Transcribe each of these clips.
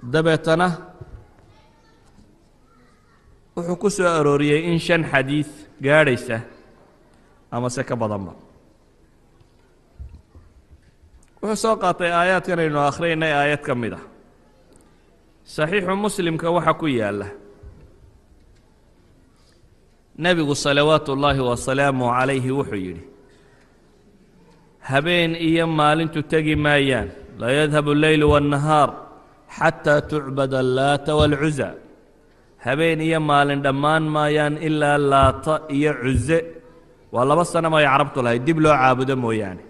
dabeetana wuxuu ku soo arooriyey in shan xadiid gaadhaysa ama se ka badanba wuxuu soo qaatay aayaadkan aynu akhriyaynay aayad ka mid ah saxiixu muslimka waxa ku yaalla nebigu salawaatu ullaahi wasalaamu calayhi wuxuu yidhi habeen iyo maalintu tegi maayaan laa yadhabu alleylu waannahaar xataa tucbada allaata waalcusa habeen iyo maalin dhammaan maayaan ilaa laata iyo cuse waa laba sanama ay carabtu lahayd dib loo caabudo mooyaane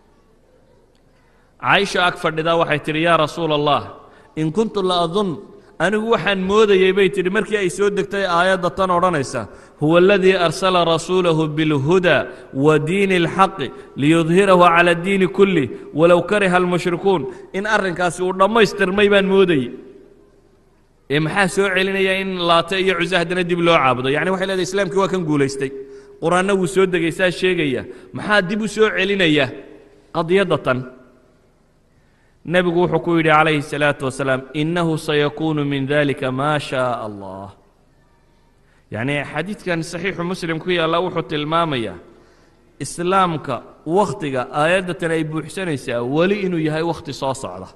caaisha ag fadhidaa waxay tidhi yaa rasuula allah in kuntu la adun anigu waxaan moodayey bay tidhi markii ay soo degtay aayadda tan odhanaysa huwa aladii arsala rasuulahu bilhuda wa diini اlxaqi liyudhirahu cala diini kulli walow kariha almushrikuun in arrinkaasi uu dhammaystirmay baan moodayey ee maxaa soo celinaya in laate iyo cuse haddana dib loo caabudo yacni waxay leedahay islaamkii waa kan guulaystay qur-aanna wuu soo degay saa sheegaya maxaa dib u soo celinaya qadiyadda tan nebigu wuxuu ku yidhi calayhi الsalaaةu wasalaam inahu sayakuunu min dalika ma shaء allah yacni xadiidkan saxiixu muslim ku yaalla wuxuu tilmaamayaa islaamka wakhtiga aayaddatan ay buuxsanaysaa weli inuu yahay wakhti soo socda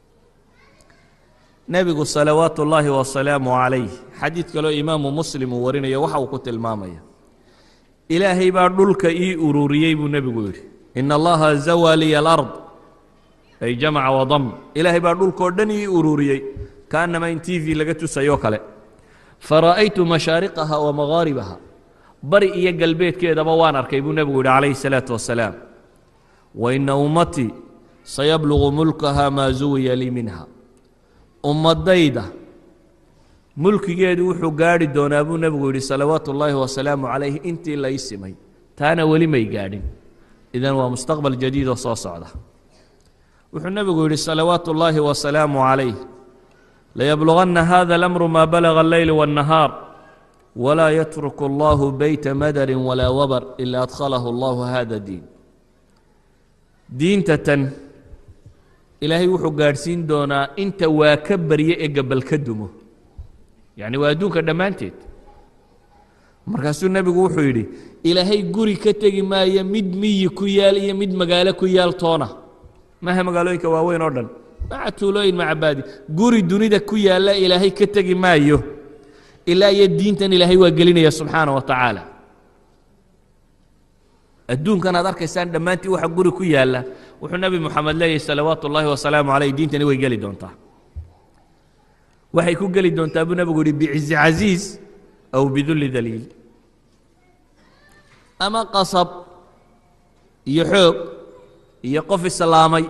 nebigu salawaatu ullaahi wasalaamu calayh xadiid kaloo imaamu muslim uu warinayo waxa uu ku tilmaamaya ilaahay baa dhulka ii ururiyey buu nebigu yidhi ina allaha zawaa liya alard ay jamaca wadam ilaahay baa dhulkoo dhan ii ururiyey kaannama in t v laga tusayoo kale fara'aytu mashaariqaha wa magaaribaha bari iyo galbeedkeedaba waan arkay buu nebigu yidhi calayhi الsalaatu wasalaam wa ina ummatii sayablugu mulkaha maa zuwiya lii minha ummadayda mulkigeedu wuxuu gaadhi doonaa buu nebigu yidhi salawaatu ullaahi wasalaamu calayh intii lay simay taana weli may gaadhin idan waa mustaqbal jadiid oo soo socda wuxuu nebigu yidhi salawaatu ullaahi wasalaamu calayh layabluganna hada alamru maa balaga alleyl waannahaar walaa yatruku allahu beyta madarin walaa wabar ila adkhalahu allahu hada diin diinta tan ilaahay wuxuu gaadhsiin doonaa inta waa ka barye ee gabal ka dumo yacni waa adduunka dhammaanteed markaasuu nebigu wuxuu yidhi ilaahay guri ka tegi maayo mid miyi ku yaal iyo mid magaalo ku yaal toona maaha magaalooyinka waaweyn oo dhan maca tuulooyin maca baadi guri dunida ku yaalla ilaahay ka tegi maayo ilaa iyo diintan ilaahay waa gelinaya subxaana wa tacaala adduunkan aad arkaysaan dhammaantii waxa guri ku yaalla wuxuu nebi moxamed leeyahy salawaatu ullaahi wasalaamu calayh diintani way geli doontaa waxay ku geli doontaa buu nebigu yihi bicizi casiiz aw bidulli daliil ama qasab iyo xoog iyo qof islaamay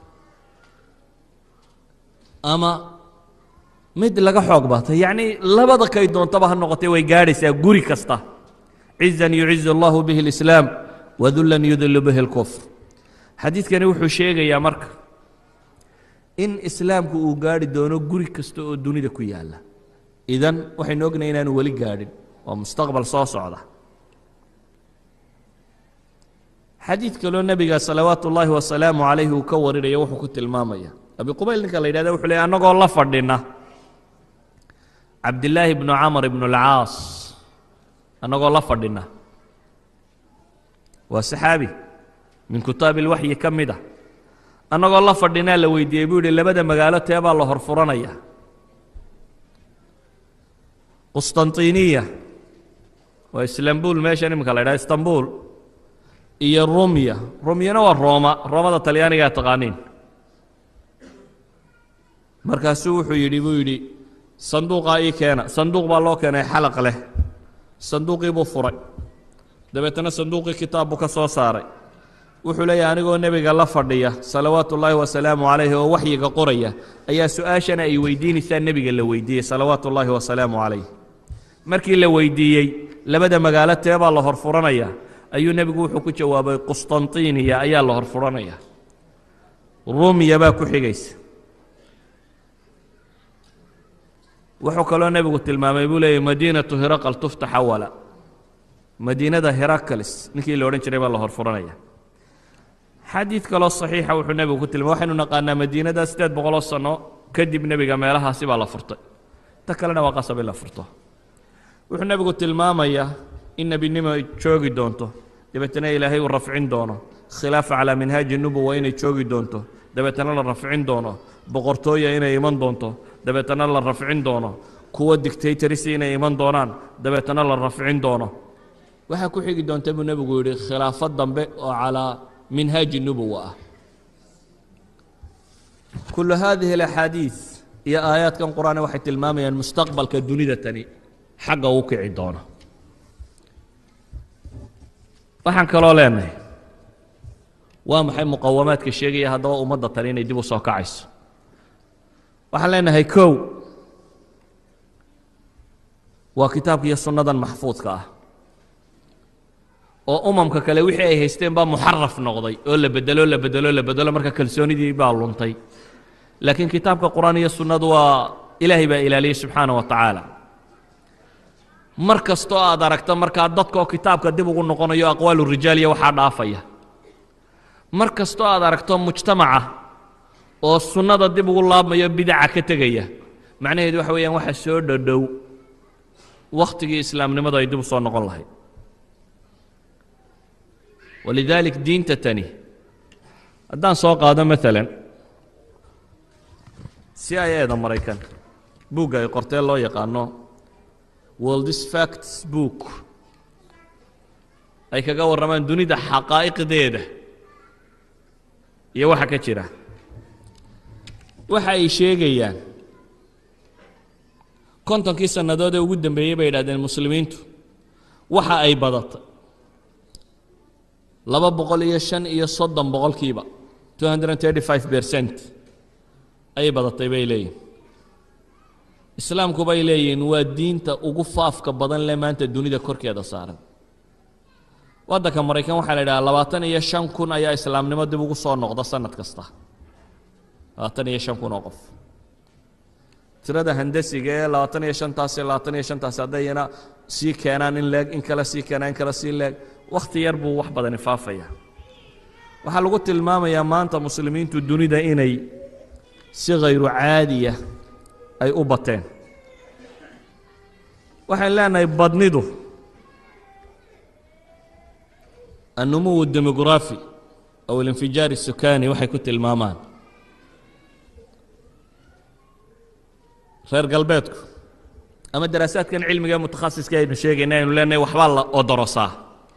ama mid laga xoog batay yacnii labada kay doontaba ha noqotay way gaadhaysaa guri kasta cizan yucizu allahu bihi اlislaam wadullan yudilu bihi اlkufr xadiidkani wuxuu sheegayaa marka in islaamku uu gaadhi doono guri kasta oo dunida ku yaalla idan waxaynu ognahay inaanu weli gaadhin waa mustaqbal soo socda xadiid kaloo nebiga salawaatu ullaahi wasalaamu calayhi uu ka warinaya wuxuu ku tilmaamaya abi qubayl ninka la yidhahda wuxuu leey annagoo la fadhina cabdillaahi bnu camar ibnu alcaas annagoo la fadhina waa saxaabi min kutaabi ilwaxyi ka mid a annagoo la fadhinaa la weydiiyey buu yihi labada magaalo teebaa la horfuranaya qustantiniya waa istanbul meeshan iminka la ydhaha istanbul iyo rumya rumyana waa rooma roomada talyaanigaa taqaaniin markaasuu wuxuu yidhi buu yidhi sanduuqaa ii keena sanduuq baa loo keenay xalaq leh sanduuqii buu furay dabeetana sanduuqii kitaab buu ka soo saaray wuxuu leeyahay anigoo nebiga la fadhiya salawaatu ullaahi wasalaamu calayhi oo waxyiga qoraya ayaa su-aashana ay weydiinaysaa nebiga la weydiiyey salawaatu ullaahi wasalaamu calayh markii la weydiiyey labada magaalo teebaa la horfuranaya ayuu nebigu wuxuu ku jawaabay qustantiniya ayaa la horfuranaya rumiya baa ku xigaysa wuxuu kaloo nebigu tilmaamay buu leeyahy madiinatu hiraqal tuftax awala madiinada herakalis ninkii la odhan jiray baa la horfuranaya xadiid kaloo saxiixa wuxuu nebigu ku tilmay waxaynu naqaanaa madiinada siddeed boqoloo sano kadib nebiga meelahaasi baa la furtay ta kalena waa qasab in la furto wuxuu nebigu tilmaamayaa in nebinimo ay joogi doonto dabeetana ilaahay uu rafcin doono khilaafa calaa minhaaji nubuwa inay joogi doonto dabeetana la rafcin doono boqortooya inay iman doonto dabeetana la rafcin doono kuwa dictatorisi inay iman doonaan dabeetana la rafcin doono waxaa ku xigi doonta buu nebigu yidhi khilaafo dambe oo calaa minhaaji nubuwa ah kulu hadihi alaxaadiid iyo aayaadkan qur-aane waxay tilmaamayaan mustaqbalka dunida tani xagga uu kici doono waxaan kaloo leenahay waa maxay muqawamaadka sheegaya haddaba ummadda tani inay dib u soo kacayso waxaan leenahay kow waa kitaabka iyo sunnadan maxfuudka ah oo umamka kale wixii ay haysteen baa muxaraf noqday oo la bedelo la bedelo la bedelo marka kalsoonidii baa luntay laakiin kitaabka qur-aan iyo sunnadu waa ilaahay baa ilaaliyey subxaana wa tacaala mar kastoo aad aragto markaa dadkaoo kitaabka dib ugu noqonayo aqwaalu rijaaliya waxaa dhaafaya mar kastoo aad aragto mujtamaca oo sunnada dib ugu laabmayo bidaca ka tegaya macnaheedu waxa weeyaan waxa soo dhodhow wakhtigii islaamnimadu ay dib u soo noqon lahayd walidaalik diinta tani haddaan soo qaado maalan si ay eeda maraykan buugga ay qortee loo yaqaano worldis facts book ay kaga warramaan dunida xaqaa'iqdeeda iyo waxa ka jira waxa ay sheegayaan kontonkii sannadood ee ugu dambeeyey bay yidhahdeen muslimiintu waxa ay badatay laba boqol iyo shan iyo soddon boqolkiiba two hundred and thirty five percent ayay badatay bay leeyihin islaamku bay leeyihiin waa diinta ugu faafka badan le maanta dunida korkeeda saaran waddanka maraykan waxaa la yidhaha labaatan iyo shan kun ayaa islaamnimo dib ugu soo noqda sanad kasta labaatan iyo shan kun oo qof tirada handasiga ee labaatan iyo shantaasi labaatan iyo shantaasi haddayna sii keenaan in leeg in kale sii keenaan in kale sii leeg wakhti yar buu wax badani faafaya waxaa lagu tilmaamayaa maanta muslimiintu dunida inay si khayru caadiya ay u bateen waxaan leenahay badnidu annumuw demografi aw alinfijaar الsukani waxay ku tilmaamaan reer galbeedku ama daraasaadkan cilmiga ee mutakhasiska aynu sheegayna aynu leenahay waxbaa la odorosaa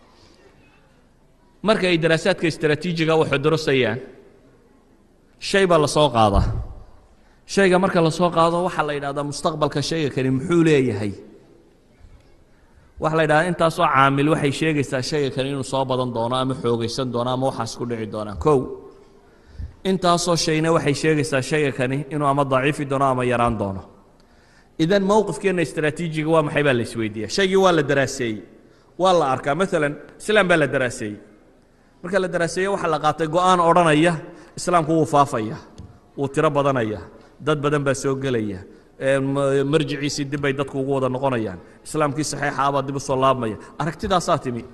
marka ay daraasaadka istraatiijiga wax odorosayaan shay baa la soo qaadaa shayga marka la soo qaado waxaa la yidhahdaa mustaqbalka shayga kani muxuu leeyahay waxa la yidhahdaa intaasoo caamil waxay sheegaysaa shayga kani inuu soo badan doono ama xoogaysan doono ama waxaas ku dhici doonaan kow intaasoo shayna waxay sheegaysaa shayga kani inuu ama daciifi doono ama yaraan doono idan mowqifkeenna istraatiijiga waa maxay baa la isweydiiya shaygii waa la daraaseeyey waa la arkaa maalan islaam baa la daraaseeyey marka la daraaseeye waxaa la qaatay go-aan odhanaya islaamku wuu faafaya wuu tiro badanaya dad badan baa soo gelaya marjiciisii dib bay dadku ugu wada noqonayaan islaamkii saxiixa abaa dib u soo laabmaya aragtidaasaa timi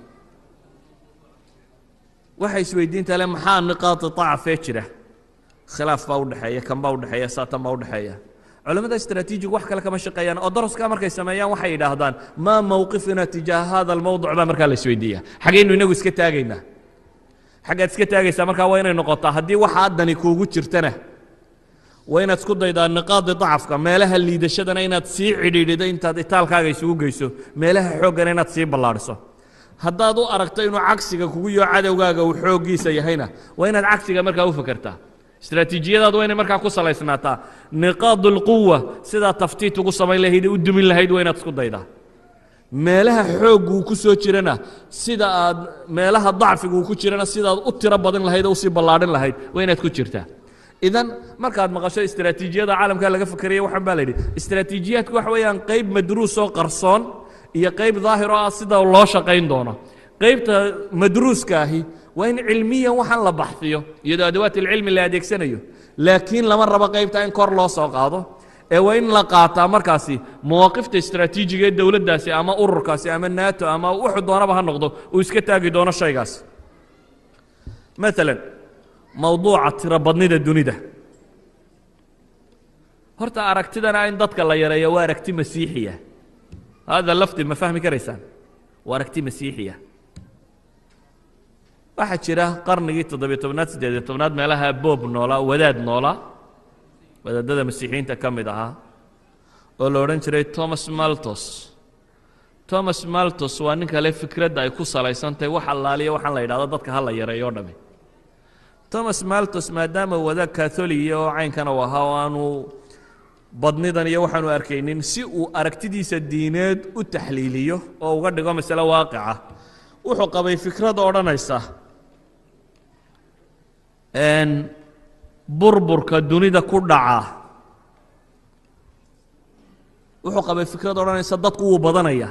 waxay isweydiintaa le maxaa niqaadi dacafee jira khilaaf baa udhexeeya kan baa udhexeeya saatan baa udhexeeya culamada istraatiijigu wax kale kama shaqeeyaan oo daraskaa markay sameeyaan waxay yidhaahdaan maa mowqifina tijaaha hada almowduc baa markaa la isweydiiya xagaynu inagu iska taagaynaa xaggaad iska taagaysaa markaa waa inay noqotaa haddii waxa addani kuugu jirtana waa inaad isku daydaa niqaadi dacafka meelaha liidashadana inaad sii cidhiidhido intaad itaalkaaga isugu geyso meelaha xooggana inaad sii ballaadhiso haddaad u aragto inuu cagsiga kugu yoo cadowgaaga uu xooggiisa yahayna waa inaad cagsiga markaa u fakertaa istraatiijiyadaad waa inay markaa ku salaysnaataa niqaad اlquwa sidaa taftiit ugu samayn lahayd u dumin lahayd waa inaad isku daydaa meelaha xooggu uu ku soo jirana sida aad meelaha dacfiga uu ku jirana sidaad u tiro badan lahayd oo usii ballaadhin lahayd waa inaad ku jirtaa idan markaad maqasho istraatiijiyada caalamka laga fakeraya waxaan baa la yidhi istraatiijiyaadku waxa weeyaan qayb madruus oo qarsoon iyo qayb daahir oo ah sida loo shaqayn doono qaybta madruuska ahi waa in cilmiyan waxaan la baxfiyo iyadoo adawaat ilcilmi la adeegsanayo laakiin lama rabo qaybta in kor loo soo qaado ee waa in la qaataa markaasi mawaaqifta istraatiijiga ee dowladdaasi ama ururkaasi ama nato ama wuxuu doonaba ha noqdo uu iska taagi doono shaygaas maalan mowduuca tirobadnida dunida horta aragtidana in dadka la yareeyo waa aragti masiixiya hada lafdi ma fahmi karaysaan waa aragti masiixiya waxaa jira qarnigii toddobiyo tobnaad siddeediyo tobnaad meelaha boob noolaa wadaad noolaa wadaadada masiixiyiinta ka mid ahaa oo la odhan jiray thomas maltos thomas maltos waa nin kale fikradda ay ku salaysantahay wax allaaliya waxaan la yidhahdo dadka ha la yareeyo o dhami thomas maltos maadaama wadaad katholiya oo caynkana u ahaa oo aanu badnidan iyo waxaanu arkaynin si uu aragtidiisa diineed u taxliiliyo oo uga dhigo masale waaqica wuxuu qabay fikrad odhanaysa burburka dunida ku dhaca wuxuu qabay fikrad odhanaysa dadku wuu badanaya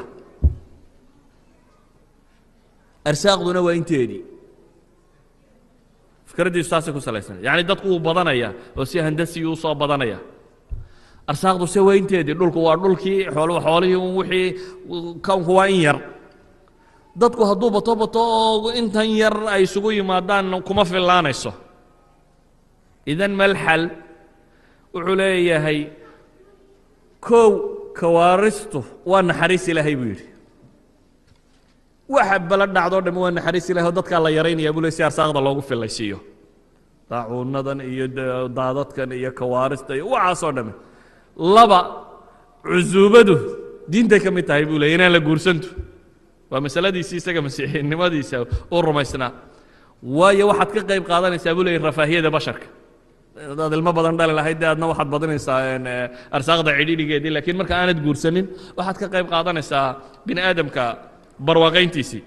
arsaaqduna waa inteedii fikraddiisu taasay ku salaysan yacni dadku wuu badanaya oo si handasiyuu usoo badanaya arsaaqdu se waa inteedii dhulku waa dhulkii xool xoolihii un wixii kownku waa in yar dadku hadduu bato bato oo intan yar ay isugu yimaadaan kuma fillaanayso idan malxal wuxuu leeyahay kow kawaaristu waa naxariis ilaahay buu yidhi waxa bala dhacdoo dhami waa naxariis ilahay oo dadkaa la yaraynaya buu le si arsaaqda loogu fillaysiiyo daacuunadan iyo daadadkan iyo kawaarista iyo waxaasoo dhami laba cusuubadu diintay ka mid tahay buu leey inaan la guursantu waa masaladiisii isaga masiixinimadiisa u rumaysnaa waayo waxaad ka qayb qaadanaysaa buu leeyay rafaahiyada basharka hadaad ilmo badan dhali lahayd dee aadna waxaad badinaysaa arsaaqda cidhiidhigeedii laakiin marka aanad guursanin waxaad ka qayb qaadanaysaa bini aadamka barwaaqayntiisii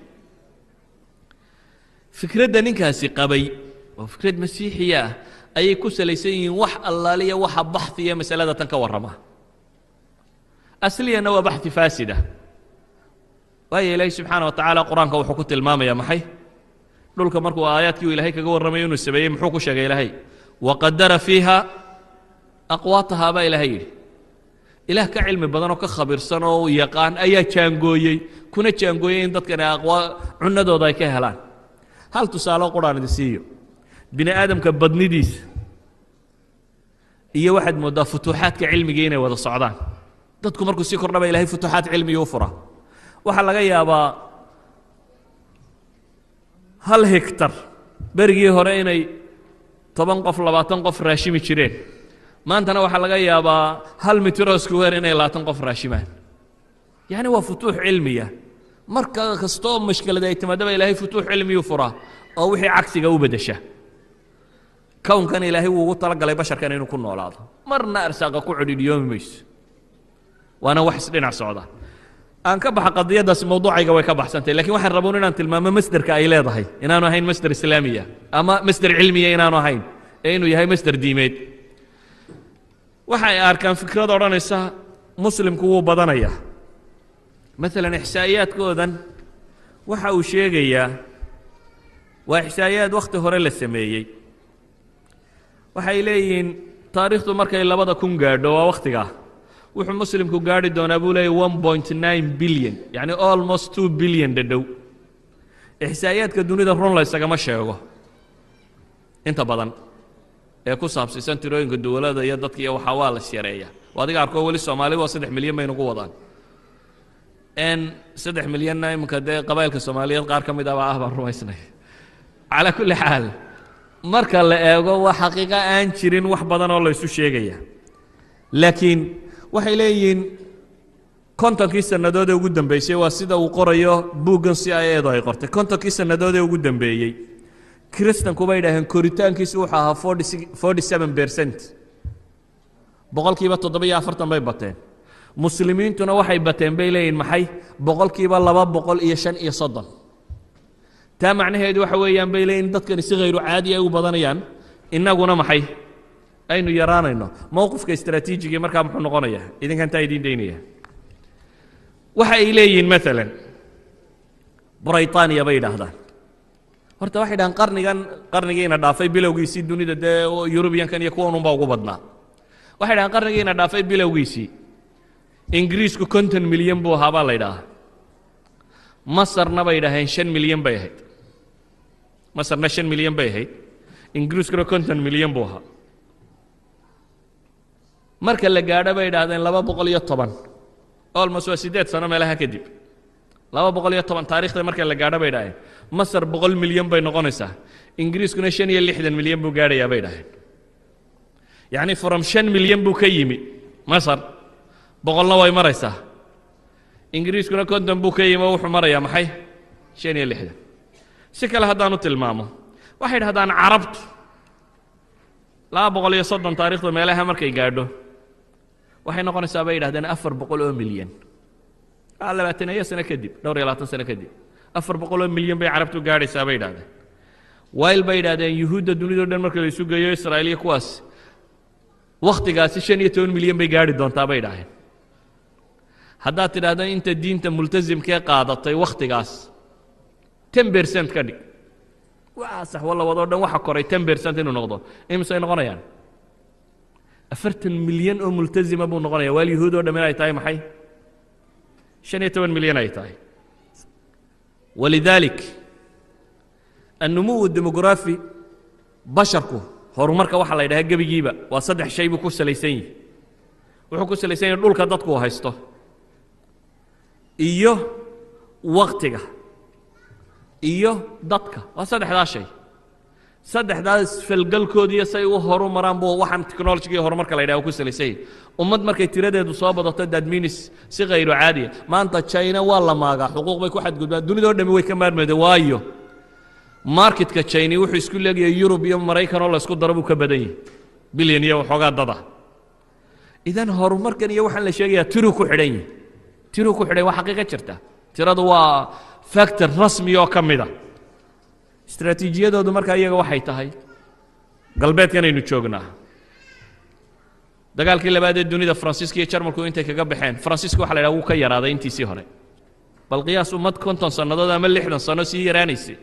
fikradda ninkaasi qabay oo fikrad masiixiya ah ayay ku salaysan yihiin wax allaaliya waxa baxhiya masalada tan ka warrama asliyana waa baxi faasida waayo ilaahi subxaana wa tacaala qur-aanka wuxuu ku tilmaamaya maxay dhulka markuu aayaadkii uu ilaahay kaga warramayo inuu sameeyey muxuu ku sheegay ilaahay waqadara fiiha aqwaataha baa ilaahay yidhi ilaah ka cilmi badan oo ka khabiirsan oo yaqaan ayaa jaangooyey kuna jaangooyey in dadkani aqwaa cunadooda ay ka helaan hal tusaale quraan idin siiyo bini aadamka badnidiisa iyo waxaad mooddaa futuuxaadka cilmigii inay wada socdaan dadku markuu sii kordhaba ilahay futuuxaad cilmigii u fura waxaa laga yaabaa hal hektar berigii hore inay toban qof labaatan qof raashimi jireen maantana waxaa laga yaabaa hal mitro square inay labaatan qof raashimaan yacni waa futuux cilmiya marka kastoo mashkelada ay timaadaba ilaahay futuux cilmiyuu furaa oo wixii cagsiga u beddesha kownkan ilaahay wuu ugu talagalay basharkan inuu ku noolaado marna arsaaqa ku cidhidhiyoomi mayso waana wax isdhinac socda aan ka baxa qadiyaddaasi mawduucayga way ka baxsantay lakiin waxaan raboon inaan tilmaamo masderka ay leedahay inaanu ahayn masder islaamiya ama masder cilmiya inaanu ahayn ee inuu yahay masder diimeed waxa ay arkaan fikrad odhanaysa muslimku wuu badanaya maalan ixsaa'iyaadkoodan waxa uu sheegayaa waa ixsaa'iyaad wakhti hore la sameeyey waxay leeyihiin taariikhdu markay labada kun gaadho waa wakhtigaa wuxuu muslimku gaadhi doonaa buu leeyay one point nine billion yacni almost two billion dhadhow ixsaa'iyaadka dunida run la ysagama sheego inta badan ee ku saabsiisan tirooyinka dowladda iyo dadka iyo waxaa waa las yareeya adiga arkoo weli soomaali waa saddex milyan bay nagu wadaan n saddex milyanna iminka dee qabailka soomaaliyeed qaar ka mid aba ah baan rumaysnay calaa kulli xaal marka la eego waa xaqiiqo aan jirin wax badan oo laysu sheegaya laakiin waxay leeyihiin kontonkii sannadood ee ugu dambeysay waa sida uu qorayo buuggan si ay eedu ay qortay kontonkii sannadood ee ugu dambeeyey kiristanku bay idhaaheen koritaankiisu wuxuu ahaa forty seven percent boqolkiiba toddoba-iyo afartan bay bateen muslimiintuna waxay bateen bay leeyihin maxay boqolkiiba laba boqol iyo shan iyo soddon taa macnaheedu waxa weeyaan bay leeyihin dadkani si khayru caadi ay u badanayaan innaguna maxay aynu yaraanayno mowqifka istraatiijigii markaa muxuu noqonayaa idinkan taa idiin daynaya waxa ay leeyihiin maalan braytaniya bay yidhaahdaan horta waxay dhahaan qarnigan qarnigiina dhaafay bilowgiisii dunida dee yurubiyankan iyo kuwan unbaa ugu badnaa waxay dhahaan qarnigiina dhaafay bilowgiisii ingiriisku konton milyan buu ahaa baa la ydhaahaa masarna bay idhaaheen shan milyan bay ahayd masarna shan milyan bay ahayd ingiriiskuna konton milyan buu ahaa marka la gaadho bay idhaahdeen laba boqol iyo toban olmos waa siddeed sano meelaha kadib laba boqol iyo toban taarikhda marka la gaadho bay idhahdeen masar boqol milyan bay noqonaysaa ingiriiskuna shan iyo lixdan milyan buu gaadhayaa bay idhahdeen yacni from shan milyan buu ka yimi masar boqolna way maraysaa ingiriiskuna konton buu ka yimi oo wuxuu marayaa maxay shan iyo lixdan si kale haddaanu tilmaamo waxay idhahdaan carabtu laba boqol iyo soddon taarikhda meelaha markay gaadho waxay noqonaysaa bay yidhahdeen afar boqol oo milyan waa labaataneeyo sano kadib dhowr iyo labaatan sano kadib afar boqol oo milyan bay carabtu gaadhaysaa bay yidhahdeen wayl bay yidhahdeen yuhuudda dunidao dhan marka la isu geeyo israa'iiliya kuwaas wakhtigaasi shan iyo toban milyan bay gaadhi doontaa bay idhaaheen haddaad tidhaahdo inta diinta multasimkee qaadatay wakhtigaas ten bercent ka dhig waa sax walla wadoo dhan waxa koray ten bercent inuu noqdo imisay noqonayaan afartan milyan oo multasima buu noqonaya waal yuhuud oo dhammin ay tahay maxay shan iyo toban milyan ay tahay walidaalik annumuwu demografi basharku horumarka waxaa la yidhaha gebigiiba waa saddex shay buu ku salaysan yihi wuxuu ku salaysan yahay dhulka dadku uu haysto iyo waktiga iyo dadka waa saddexdaa shay saddexdaas falgalkoodiiyo say u horu maraan buu waxaan technologiga iyo horumarka la yidhaha ku salaysan yahay ummad markay tiradeedu soo badato dadminis si khayru caadiya maanta china waa la maagaa xuquuq bay ku xadgudbaan dunidao dhami way ka maarmayda waayo marketka china wuxuu isku leegayahay yurub iyo maraykan oo la isku daro buu ka badan yahay bilyan iyo waxoogaa dada idan horumarkan iyo waxaan la sheegayaa tiruu ku xidhan yahay tiruu ku xidhan waa xaqiiqa jirta tiradu waa factor rasmi oo ka mida istraatiijiyadoodu markaa iyaga waxay tahay galbeedkanaynu joognaa dagaalkii labaad ee dunida faransiiska iyo jarmalku intay kaga baxeen faransiiska waxa la yidhaha wuu ka yaraaday intiisii hore bal qiyaas ummad konton sannadood ama lixdan sanno sii yaraanaysay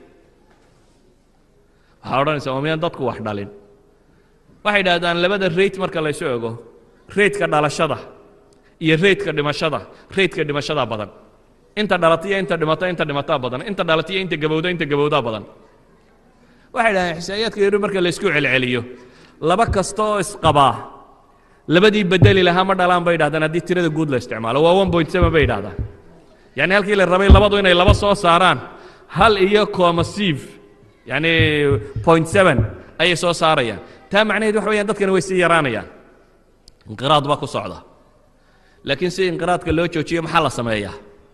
waxaa odhanaysaa waa miyaan dadku wax dhalin waxay idhahdaan labada rate marka laysu ego raydka dhalashada iyo raydka dhimashada raydka dhimashada badan inta dhalata iyo inta dhimata inta dhimataa badan inta dhalata iyo inta gabowda inta gabowdaa badan waxay idhahdeen xisaa'iyaadka yari marka laysku celceliyo laba kasta oo isqabaa labadii bedeli lahaa ma dhalaan bay idhahdaan haddii tirada guud la isticmaalo waa one point seven bay idhahdaan yacni halkii la rabay labadu inay laba soo saaraan hal iyo comasive yacni point seven ayay soo saarayaan taa macnaheed waxa weyaan dadkani way sii yaraanayaan inqiraad baa ku socda laakiin si inqiraadka loo joojiyo maxaa la sameeyaa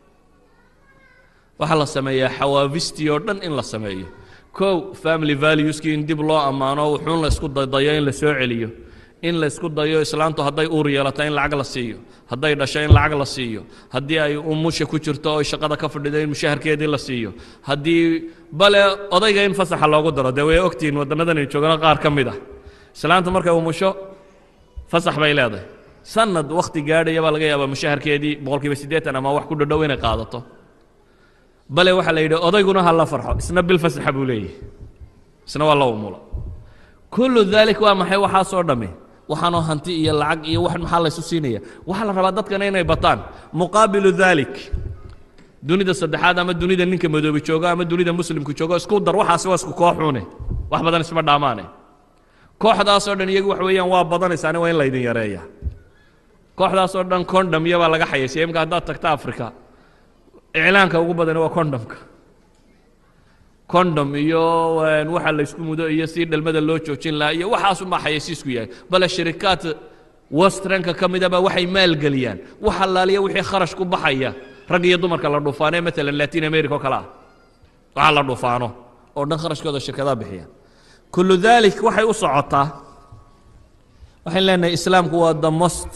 waxaa la sameeyaa xawaavistii oo dhan in la sameeyo kow family valueskii in dib loo ammaano wuxuun la isku dadayo in la soo celiyo in la isku dayo islaantu hadday uur yeelato in lacag la siiyo hadday dhasho in lacag la siiyo haddii ay umusha ku jirto oo shaqada ka fadhido in mushaharkeedii la siiyo haddii bale odayga in fasaxa loogu daro dee way ogtihiin waddannadan ay joogano qaar ka mid ah islaanta markay umusho fasax bay leedahay sanad wakhti gaadhaya baa laga yaabaa mushaharkeedii boqolkiiba siddeetan ama wax ku dhadhow inay qaadato bale waxaa la yidhi odayguna ha la farxo isna bil fasaxa buu leeyahay isna waa la umulo kullu daalik waa maxay waxaasoo dhammi waxaanoo hanti iyo lacag iyo wax maxaa laysu siinaya waxaa la rabaa dadkana inay bataan muqaabilu daalik dunida saddexaad ama dunida ninka madoobi joogo ama dunida muslimku joogo isku dar waxaasi waa isku kooxuune wax badan isma dhaamaane kooxdaasoo dhan iyagu wax weeyaan waa badanaysaani waa in laydin yareeya kooxdaasoo dhan condhomyo baa laga xayaysiya imika haddaad tagta africa iclaanka ugu badani waa condhomka condom iyo waxa laysku mudo iyo si dhalmada loo joojin lahaa iyo waxaasunbaa xayaysiisku yahay bale shirikaad westranka ka midaba waxay maalgeliyaan wax allaaliya wixii kharash ku baxaya rag iyo dumarka la dhuufaano ee maalan latin america oo kale ah waxa la dhuufaano oo dhan kharashkooda shirkadaha bixiyaan kullu dalik waxay u socotaa waxayn leenahay islaamku waa the most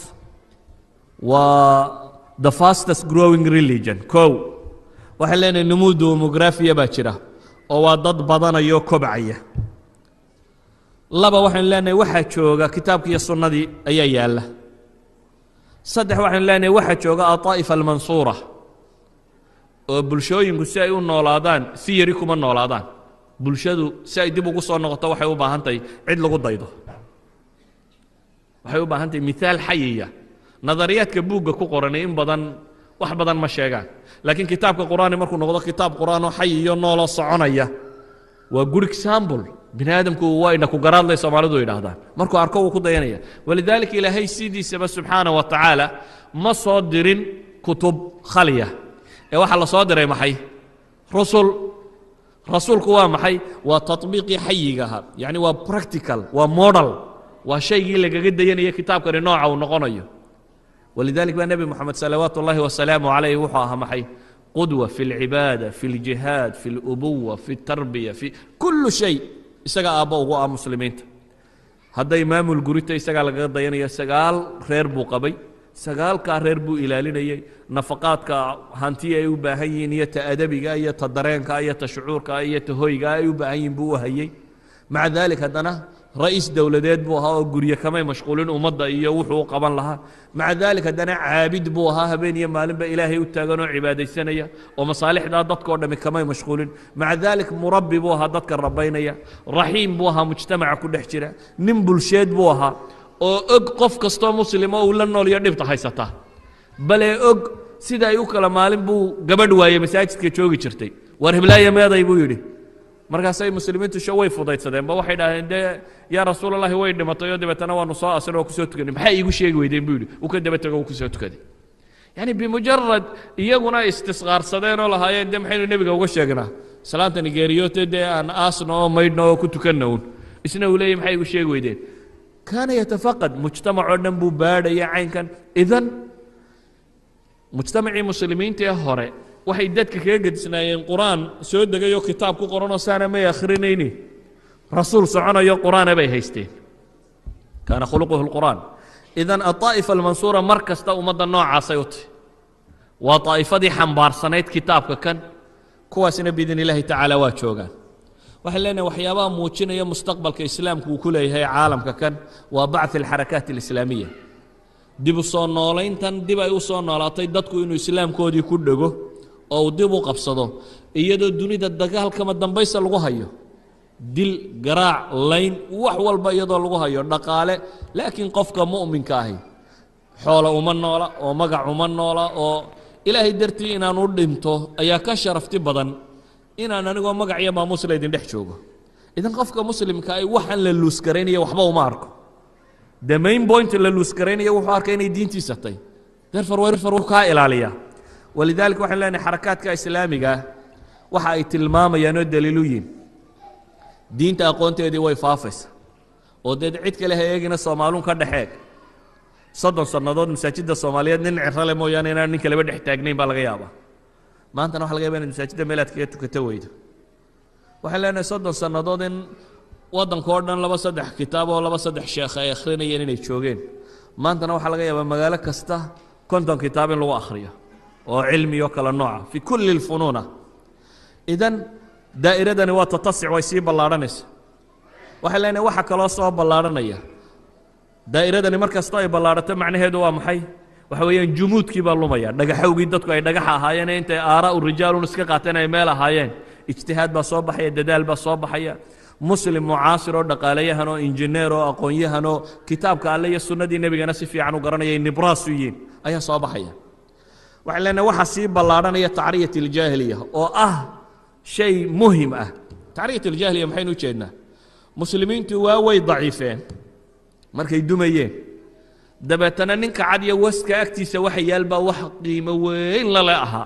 waa the fastest growing religion kow waxaan leenahay numuu demografiya baa jira oo waa dad badanayoo kobcaya laba waxaynu leenahay waxaa jooga kitaabki iyo sunnadii ayaa yaalla saddex waxaynu leenahay waxaa jooga aطaa'ifa almansuura oo bulshooyinku si ay u noolaadaan si yari kuma noolaadaan bulshadu si ay dib ugu soo noqoto waxay u baahan tahay cid lagu daydo waxay u baahan tahay miaal xayiya nadariyaadka buugga ku qoranay in badan wax badan ma sheegaan laakiin kitaabka qur'aani markuu noqdo kitaab qur'aan oo xayiyo nooloo soconaya waa good example bini aadamku waa ina ku garaadlay soomaalidu yidhaahdaan markuu arko wuu ku dayanaya walidaalika ilaahay sidiisaba subxaana wa tacaala ma soo dirin kutub khaliya ee waxaa la soo diray maxay rusul rasuulku waa maxay waa taطbiiqii xayiga ahaa yacni waa practical waa model waa shaygii lagaga dayanaya kitaabkani nooca uu noqonayo walidalik baa nebi moxamed salawaatu ullahi wasalaamu calayh wuxuu ahaa maxay qudwa fi اlcibaada fi اljihaad fi اlubuwa fi اtarbiya fi kullu shay isaga aabbo ugu ah muslimiinta hadday maamul gurita isagaa lagaga dayanaya sagaal reer buu qabay sagaalkaa reer buu ilaalinayey nafaqaadka hantiya ay u baahan yihiin iyo ta adabiga iyo ta dareenka iyo ta shucuurka iyo ta hoyga ay u baahan yihiin buu u hayey maca daalik haddana ra'iis dowladeed buu ahaa oo gurye kamay mashquulin ummadda iyo wuxuu u qaban lahaa maca daalik haddana caabid buu ahaa habeen iyo maalinba ilaahay u taagan oo cibaadaysanaya oo masaalixdaa dadkao dhami kamay mashquulin maca daalik murabbi buu ahaa dadka rabaynaya raxiim buu ahaa mujtamaca ku dhex jira nin bulsheed buu ahaa oo og qof kastoo muslimo uu la nool iyo dhibta haysata bale og sida ay u kala maalin buu gabadh waaye masaajidka joogi jirtay war hiblaayo meeday buu yidhi markaasay muslimiintu sho way fudaydsadeen ba waxay dhahdeen dee yaa rasuulalahi way dhimatay oo dabeetana waanu soo asrin oo kusoo tukanay maxay iigu sheegi weydeen buu yidhi uu ka daba tego uu kusoo tukaday yani bimujarad iyaguna istisqaarsadeen oo lahaayeen dee maxaynu nebiga uga sheegnaa salaanta nigeeriyote dee aan aasno oo maydhno oo ku tukanna un isna uu leeyahy maxay igu sheegi weydeen kaana yatafaqad mujtamacoo dhan buu baadhaya caynkan idan mujtamacii muslimiinta ee hore waxay dadka kaga gedisnaayeen qur-aan soo degayoo kitaab ku qoranoo saana may akhrinayni rasuul soconayo qur-aana bay haysteen kaana khuluquhu lqur'aan idan aطaa'ifa almansuura mar kasta ummadda noocaasay u tahy waa daa'ifadii xambaarsanayd kitaabka kan kuwaasina biidn illaahi tacaala waa joogaan waxaan leenahay waxyaabaha muujinaya mustaqbalka islaamku uu ku leeyahay caalamka kan waa bacث alxarakaat alislaamiya dib u soo noolayntan dib ay u soo noolaatay dadku inuu islaamkoodii ku dhego oo uu dib u qabsado iyadoo dunida dagaalkama dambaysa lagu hayo dil garaac layn wax walba iyadoo lagu hayo dhaqaale laakiin qofka mu'minka ahi xoolo uma noola oo magac uma noola oo ilaahay dartii inaan u dhinto ayaa ka sharafti badan inaan anigoo magac iyo maamuusla idin dhex joogo idan qofka muslimka ay waxaan la luusgaraynaya waxba uma arko the main point la luusgaraynaya wuxuu arkay inay diintiisa tay therefore therefore wuu kaa ilaaliyaa walidaalika waxaan leenahay xarakaadka islaamiga waxa ay tilmaamayaan oo daliilu yihin diinta aqoonteedii way faafaysa oo deed cid kale ha eegina soomaaluun ka dhex eeg soddon sannadood masaajidda soomaaliyeed nin cirale mooyaane inaan nin kaleba dhex taagnayn baa laga yaabaa maantana waxa laga yaba inaad masaajidda meel aad kaga tukato weydo waxaan leenahay soddon sannadood in waddanka oo dhan laba saddex kitaab oo laba saddex sheekh ay akhrinayeen inay joogeen maantana waxaa laga yaabaa magaalo kasta konton kitaab in lagu akhriyo oo cilmi oo kala nooca fi kulli lfunuuna idan daa'iradani waa tatasic way sii ballaadhanaysa waxay leenahay waxa kaloo soo ballaadhanaya daa'iradani mar kastoo ay ballaadhato macnaheedu waa maxay waxa weeyaan jumuudkii baa lumaya dhagaxowgii dadku ay dhagaxa ahaayeen intay aaraa'u rijaalun iska qaateen ay meel ahaayeen ijtihaad baa soo baxaya dadaal baa soo baxaya muslim mucaasir oo dhaqaalayahan oo injineer oo aqoon-yahan oo kitaabka alle iyo sunnadii nebigana si fiican u garanaya nibraasu yihiin ayaa soo baxaya waxaan leenahay waxaa sii ballaadhanaya tacriyat aljaahiliya oo ah shay muhim ah tacriyat aljaahiliya maxaynu ujeednaa muslimiintu waa way daciifeen markay dumayeen dabeetana ninka cad iyo waska agtiisa waxa yaal baa wax qiimo weyn lale ahaa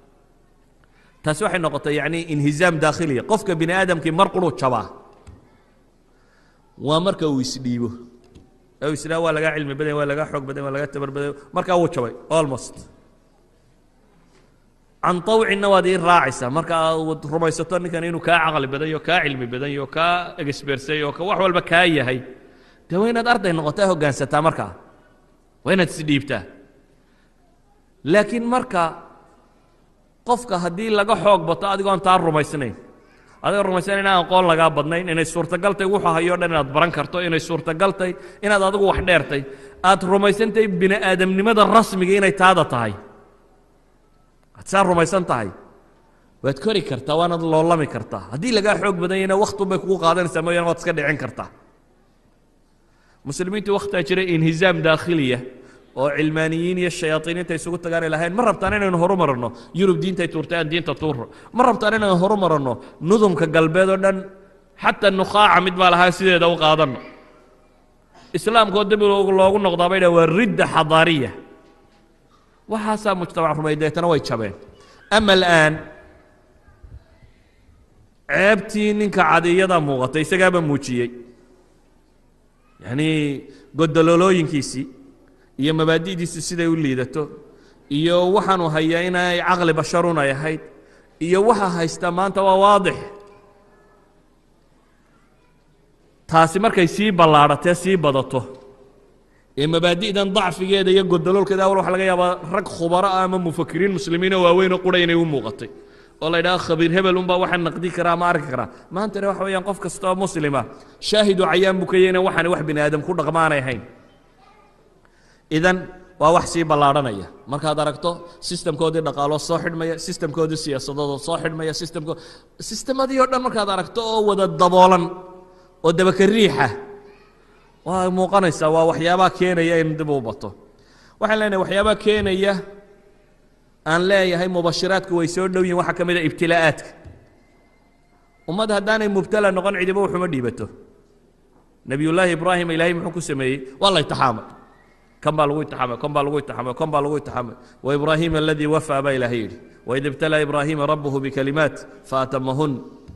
taasi waxay noqotay yacni inhizaam daakhiliya qofka bini aadamkii mar quruu jabaa waa marka uu isdhiibo ee uu isdhaa waa lagaa cilmi badan waa lagaa xoog badan waa lagaa tabar badan markaa wuu jabay almost can طawcinna waad ii raacaysaa marka aad rumaysato ninkan inuu kaa caqli badan yo kaa cilmi badan yo kaa egesbersay oo wax walba kaa yahay dee waa inaad arday noqotaa hoggaansataa markaa waa inaad isdhiibtaa laakiin marka qofka haddii laga xoog bato adigoon taa rumaysnayn adigoo rumaysan inaan aqoon lagaa badnayn inay suurtagaltay wuxuu hayoo dhan inaad baran karto inay suurtagaltay inaad adigu wax dheertay aad rumaysantahay bini aadamnimada rasmiga inay taada tahay aad saa rumaysan tahay waad kori kartaa waanaad loolami kartaa haddii lagaa xoog badan yahna waktun bay kugu qaadanaysaa mooyaane waad iska dhicin kartaa muslimiintu wakhtaa jira inhizaam daakhiliya oo cilmaaniyiin iyo shayaaiiniinta isugu tagaanay lahayn ma rabtaan inaynu horu maranno yurub diintay tuurtay aan diinta tuurro ma rabtaan inaynu horu maranno nudumka galbeed oo dhan xataa nukhaaca mid baa lahaa sideeda u qaadanno islaamkoo dib loogu noqdaa bay dhaha waa ridda xadaariya waxaasaa mujtamac rumay deetana way jabeen ama al'aan ceebtii ninka cadiyadaa muuqatay isagaaba muujiyey yacnii godololooyinkiisii iyo mabaadi'diisii siday u liidato iyo waxaanu hayaa inay caqli basharun ay ahayd iyo waxa haysta maanta waa waadix taasi markay sii ballaadhatee sii badato ee mabaadi'dan dacfigeeda iyo godoloolkeeda awal waxa laga yaabaa rag khubaro ah ama mufakiriin muslimiinoo waaweynoo qura inay u muuqatay oo la yidhaha khabiir hebel unbaa waxa naqdi karaa ama arki karaa maantana waxa weeyaan qof kasta oo muslima shaahidu cayaan buu ka yahay inaan waxaani wax bini aadam ku dhaqmaanay ahayn idan waa wax sii ballaadhanaya markaad aragto sistamkoodii dhaqaaloo soo xidhmaya sistamkoodii siyaasadoodoo soo xidhmaya sistamko sistemadii oo dhan markaad aragto oo wada daboolan oo dabaka riixa waa muuqanaysaa waa waxyaabaha keenaya in dib u bato waxaan leenahay waxyaabaha keenaya aan leeyahay mubashiraadku way soo dhow yihin waxaa ka mid a ibtilaa'aadka ummad haddaanay mubtala noqon cidiba waxuma dhiibato nebiyullaahi ibraahim ilaahay muxuu ku sameeyey waa la itixaamay kan baa lagu itixaamay kan baa lagu itixaamay kan baa lagu itixaamay waibraahiima aladii wafaa baa ilaahay yidhi waid ibtalaa ibraahiima rabbuhu bikalimaat faatamahun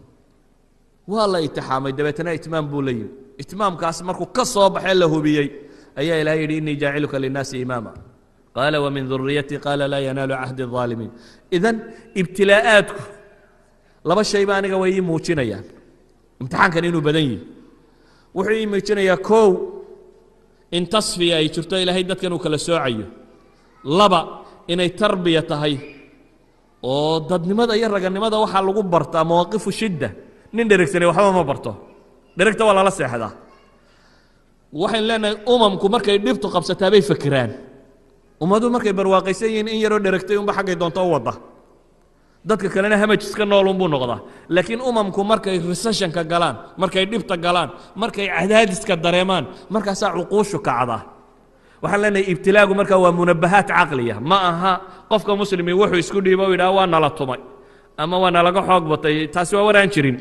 waa la itixaamay dabeetana itmaam buu la yimi itmaamkaas markuu ka soo baxee la hubiyey ayaa ilahay yidhi inii jaaciluka linnaasi imaama qaala wamin duriyatii qaala laa yanaalu cahdi الظaalimiin idan ibtilaa'aadku laba shayba aniga way ii muujinayaan imtixaankan inuu badan yihi wuxuu ii muujinayaa kow in tasfiya ay jirto ilaahay dadkan uu kala soocayo laba inay tarbiya tahay oo dadnimada iyo raganimada waxaa lagu bartaa mawaaqifu shidda nin dheregsanay waxba ma barto dheregta waa lala seexdaa waxaynu leenahay umamku markay dhibtu qabsataa bay fekeraan ummaduhu markay barwaaqaysan yihiin in yaroo dheregtay unba xaggay doonto u wadda dadka kalena hamaj iska nool unbuu noqdaa laakiin umamku markay recessionka galaan markay dhibta galaan markay cadaadiska dareemaan markaasaa cuquushu kacdaa waxaan leenahay ibtilaagu markaa waa munabahaat caqliya ma aha qofka muslimi wuxuu isku dhiibo u yidhaha waa nala tumay ama waa nalaga xoog batay taasi waa waraan jirin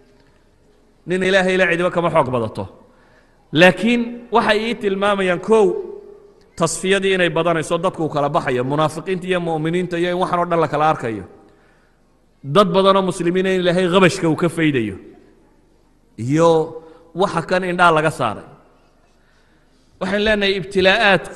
nin ilaahay la cidiba kama xoog badato laakiin waxay ii tilmaamayaan kow tasfiyadii inay badanayso dadku uu kala baxayo munaafiqiinta iyo mu'miniinta iyo in waxan o dhan la kala arkayo dad badanoo muslimiina in ilaahay qabashka uu ka faydayo iyo waxa kan indhaa laga saaray waxaan leenahay ibtilaa'aadku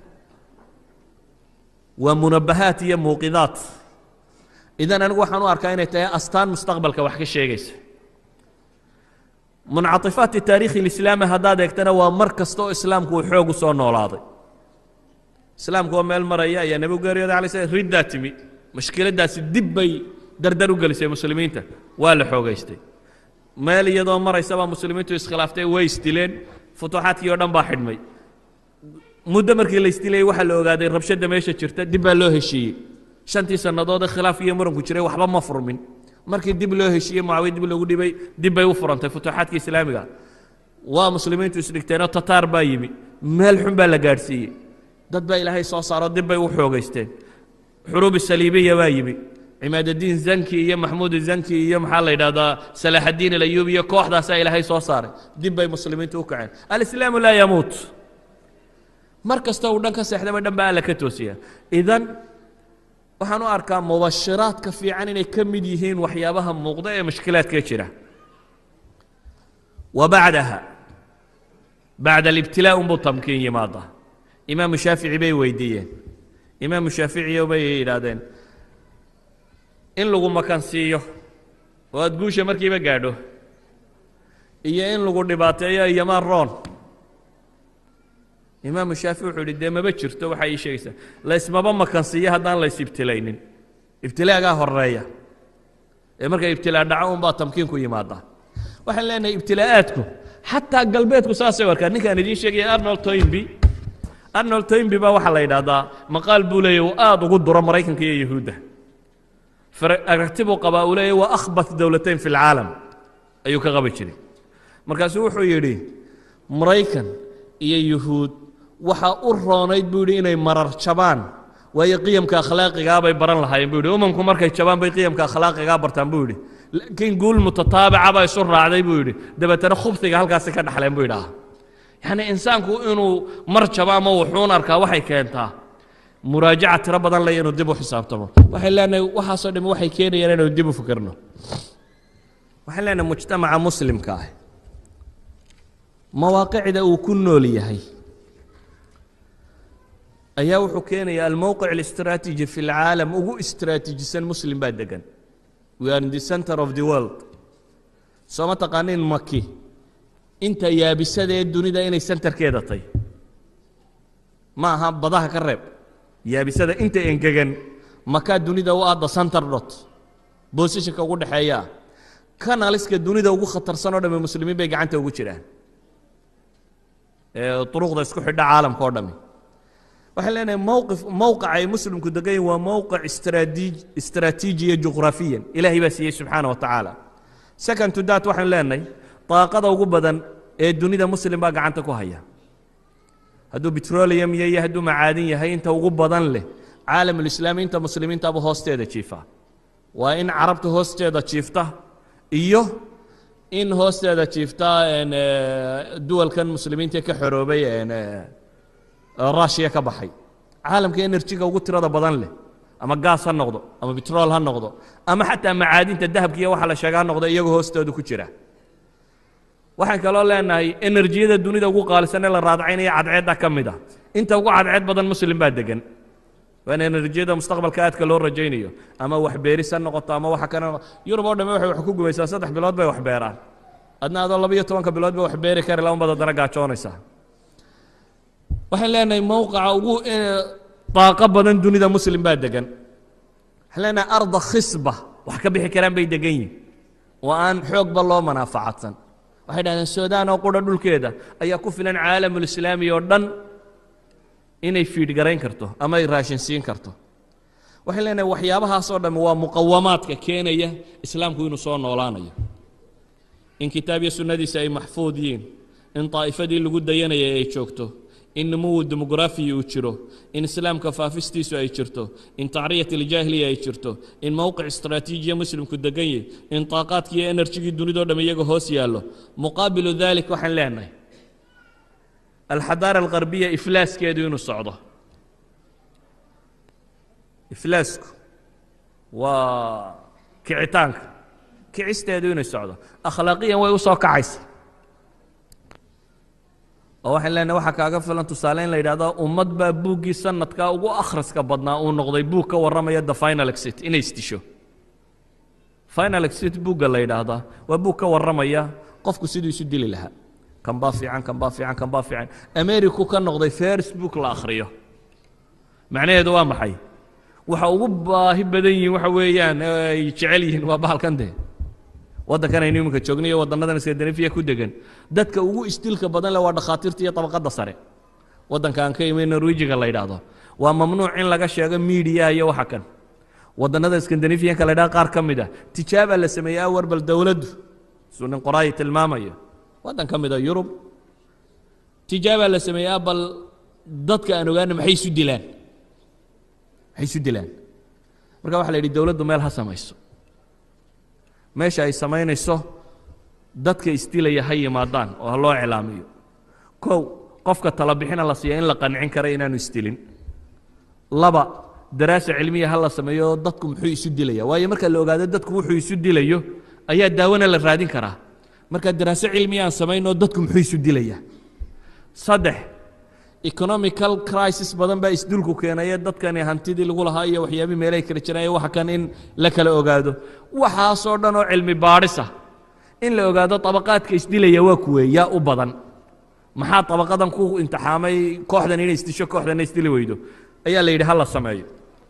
waa munabahaat iyo muuqidaat idan anigu waxaan u arkaa inay tahay astaan mustaqbalka wax ka sheegaysa muncaطifaati taarikhi اlislaami haddaad eegtana waa mar kasta oo islaamku uu xoog u soo noolaaday islaamku oo meel maraya ayaa nebigu geeriyooda alay slam riddaa timi mashkiladdaasi dib bay dardar u gelisay muslimiinta waa la xoogaystay meel iyadoo maraysabaa muslimiintu iskhilaaftay way isdileen futuuxaadkii o dhan baa xidhmay muddo markii la isdilayay waxaa la ogaaday rabshadda meesha jirta dib baa loo heshiiyey shantii sannadood ee khilaaf iyo muranku jiray waxba ma furmin markii dib loo heshiiyey mucaawiya dib lagu dhibay dib bay u furantay futuuxaadka islaamiga waa muslimiintu isdhigteenoo tataar baa yimi meel xun baa la gaadhsiiyey dad baa ilaahay soo saaro dib bay u xoogaysteen xuruub saliibiya baa yimi cimaadadiin zanki iyo maxmuud zanki iyo maxaa la yidhahdaa salaaxaddiin alayuub iyo kooxdaasaa ilaahay soo saaray dib bay muslimiintu u kaceen alislaamu laa yamuut mar kasta uu dhan ka seexdaba dhan baa alla ka toosiya idan waxaan u arkaa mubashiraadka fiican inay ka mid yihiin waxyaabaha muuqda ee mashkilaadka jira wa bacdaha bacda alibtilaa unbuu tamkiin yimaada imaamu shaafici bay weydiiyeen imaamu shaaficiyo bay yidhaahdeen in lagu makansiiyo oo aada guusha markiiba gaadho iyo in lagu dhibaateeyo iyomaan roon imaamu shaafici wuxuu yidhi dee maba jirto waxaa ii sheegaysaa laysmaba makansiiyo haddaan lays ibtilaynin ibtilaagaa horeeya ee marka ibtilaa dhaco unbaa tamkiinku yimaada waxaan leenahay ibtilaa'aadku xataa galbeedku saasay arkaa ninkaan idiin sheegaya arnold toynby arnold toynby baa waxaa la yidhaahdaa maqaal buu leeyahy uu aada ugu duro maraykanka iyo yuhuudda aragti buu qabaa uu leeyahy waa akhbat dowlatayn fi lcaalam ayuu ka qabi jiray markaasuu wuxuu yidhi maraykan iyo yuhuud waxaa u roonayd buu yidhi inay marar jabaan waayo qiyamka akhlaaqigaa bay baran lahaayeen buu yidhi umamku markay jabaan bay qiyamka akhlaaqigaa bartaan buu yidhi laakiin guul mutataabica baa isu raacday buu yidhi dabeetana khubsiga halkaasi ka dhaxleen buu yidhaha yacni insaanku inuu mar jabo ama wuxuun arkaa waxay keentaa muraajaca tiro badan leh inuu dib u xisaabtamo waxay leenahay waxaasoo dhami waxay keenayaan inaynu dib u fikirno waxaan leenahay mujtamaca muslimka ah mawaaqicda uu ku nool yahay ayaa wuxuu keenaya almowqic الاستراتيجي في العالم ugu istaraatiijisan muslim baa degan we are in the center of the world soo ma taqaanin maki inta yaabisada ee dunida inay centerkeeda tay ma aha badaha ka reeb yaabisada inta engegan makaa dunida u aadda center dot bosishanka ugu dhexeeya kanaliska dunida ugu khatarsan oo dhami muslimiin bay gacanta ugu jiraan ee duruqda isku xidha caalamka oo dhami waxaan leenahay mowqif mowqica ay muslimku degan yihin waa mowqic istraatiij istraatiijiya juqraafiyan ilaahay baa siiyey subxaana wa tacaala second to that waxaan leenahay daaqada ugu badan ee dunida muslim baa gacanta ku haya hadduu petroleum yahay iyo hadduu macaadin yahay inta ugu badan leh caalamulislaami inta muslimiintaaba hoosteeda jiifa waa in carabta hoosteeda jiifta iyo in hoosteeda jiifta duwalkan muslimiinta ka xoroobay rushiya ka baxay caalamka enerjiga ugu tirada badan leh ama gaas ha noqdo ama betrol ha noqdo ama xataa macaadinta dahabka iyo waxa la sheega ha noqdo iyagoo hoostooda ku jira waxaan kaloo leenahay enerjiyada dunida ugu qaalisan ee la raadcaynaya cadceedda ka mid a inta ugu cadceed badan muslim baa degan waana enerjiyada mustaqbalka aadka loo rajaynayo ama wax beeris ha noqoto ama waxa kana yurub oo dhamme waxay wax ku gubaysaa saddex bilood bay wax beeraan adna adoo laba iyo tobanka bilood ba wax beeri kari laban baad haddana gaajoonaysaa waxaan leenahay mowqica ugu daaqo badan dunida muslim baa degan waxaan leenahay arda khisba wax ka bixi karaan bay degan yihin oo aan xoogba loo manaafacadsan waxay dhahdeen suudaan oo qura dhulkeeda ayaa ku filan caalamulislaami oo dhan inay fiidhgarayn karto ama ay raashin siin karto waxaan leenahay waxyaabahaasoo dhamme waa muqawamaadka keenaya islaamku inuu soo noolaanayo in kitaab iyo sunnadiisa ay maxfuud yihiin in daa'ifadii lagu dayanayay ay joogto in numuwu demografiya uu jiro in islaamka faafistiisu ay jirto in tacriyat iljaahiliya ay jirto in mowqic istraatiijiya muslimku degan yahy in taaqaadkii iyo enerjigii dunidao dham iyaga hoos yaallo muqaabilu dalik waxaan leenahay alxadaara algarbiya iflaaskeedu inuu socdo iflaasku waa kicitaanka kicisteedu inay socdo akhlaaqiyan way u soo kacaysa oo waxaan leenahay waxaa kaaga filan tusaale in la yidhahdo ummad baa buuggii sanadkaa ugu akhriska badnaa uu noqday buug ka warramaya the final exit inay isdisho final exit buugga la yidhaahdaa waa buug ka warramaya qofku siduu isu dili lahaa kan baa fiican kan baa fiican kan baa fiican americu ka noqday first book la akhriyo macnaheedu waa maxay waxa ugu baahi badan yihiin waxa weeyaan ay jecel yihiin waa bahalkan dee waddankan aynu iminka joogna iyo waddannadan skandinafiya ku degan dadka ugu istilka badan leh waa dhakhaatiirta iyo tabaqadda sare waddanka aan ka imi norwejiga la yidhaahdo waa mamnuuc in laga sheego miidiyaha iyo waxa kan waddannada skandinafiyanka la yidhahdo qaar ka mid ah tijaaba la sameeyey awar bal dowladdu suu nin qoraayi tilmaamayo waddan ka mid a yurub tijaaba la sameeyaa bal dadka aan ogaana maxay isu dilaan maxay isu dilaan marka waxa la yidhi dowladdu meel ha samayso meesha ay samaynayso dadka isdilaya ha yimaadaan oo ha loo iclaamiyo kow qofka tala bixina la siiya in la qancin kara inaanu isdilin laba daraasa cilmiya ha la sameeyo dadku muxuu isu dilaya waayo marka la ogaado dadku wuxuu isu dilayo ayaa daawana la raadin karaa marka daraaso cilmiya aan samaynoo dadku muxuu isu dilaya saddex economical crisis badan baa isdulku keenaya dadkani hantidii lagu lahaa iyo waxyaabii meelahay kala jiraan iyo waxa kan in la kala ogaado waxaasoo dhan oo cilmi baadhisa in la ogaado tabaqaadka isdilaya waa kuwee yaa u badan maxaa tabaqadan ku imtixaamay kooxdan inay isdisho kooxdanna isdili weydo ayaa la yidhi ha la sameeyo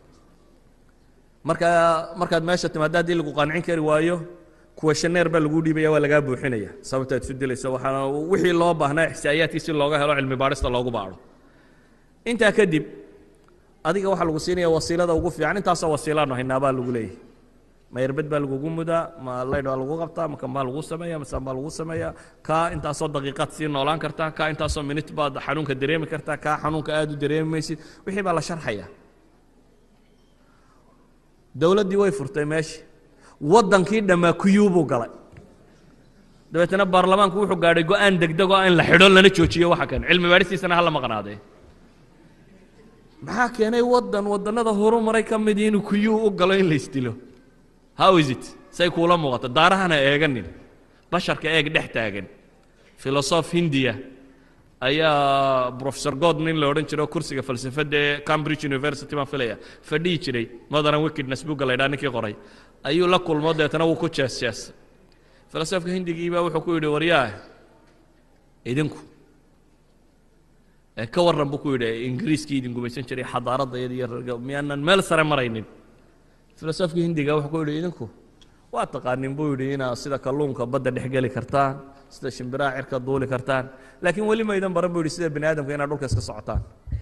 marka markaad meesha timaado haddii lagu qancin kari waayo kuwa shaneer baa lagu dhiibaya waa lagaa buuxinaya sababtaad isu dilaysa waxaana wixii loo baahnaa ixsaa'iyaadkii si looga helo cilmi baadhista loogu baadho intaa kadib adiga waxaa lagu siinaya wasiilada ugu fiican intaasoo wasiilaanu haynaa baa lagu leeyahay ma yerbed baa lagugu mudaa ma laydh baa lagu qabtaa ma kan baa lagu sameeya masaan baa lagu sameeya kaa intaasoo daqiiqaad sii noolaan kartaa kaa intaasoo minit baad xanuunka dareemi kartaa kaa xanuunka aad u dareemi maysid wixii baa la sharxaya dowladdii way furtay meeshii waddankii dhammaa kuyuu buu galay dabeetana baarlamaanku wuxuu gaadhay go-aan degdegoo in la xidho lana joojiyo waxa kan cilmi baadhistiisana hala maqnaadee maxaa keenay waddan waddannada horumaray ka midii inuu kuyuu u galo in la isdilo how is it say kuula muuqato daarahana eeganin basharka eeg dhex taagan filosof hindiya ayaa professor god nin la odhan jiro kursiga falsafadda ee cambridge university baan filaya fadhihi jiray modern wickedness buga la ydhaha ninkii qoray ayuu la kulmo deetana wuu ku jees jees filosofka hindigii baa wuxuu ku yidhi waryaa idinku ee ka warran buu ku yidhi ingiriiskii idin gumaysan jiray xadaaradda iyada iyo rarga miyaanan meel sare maraynin filosofka hindiga wuxuu ku yidhi idinku waa taqaanin buu yidhi inaad sida kalluunka badda dhex geli kartaan sida shimbiraha cirka duuli kartaan laakiin weli maydan baran buu yidhi sida bini aadamka inaad dhulka iska socotaan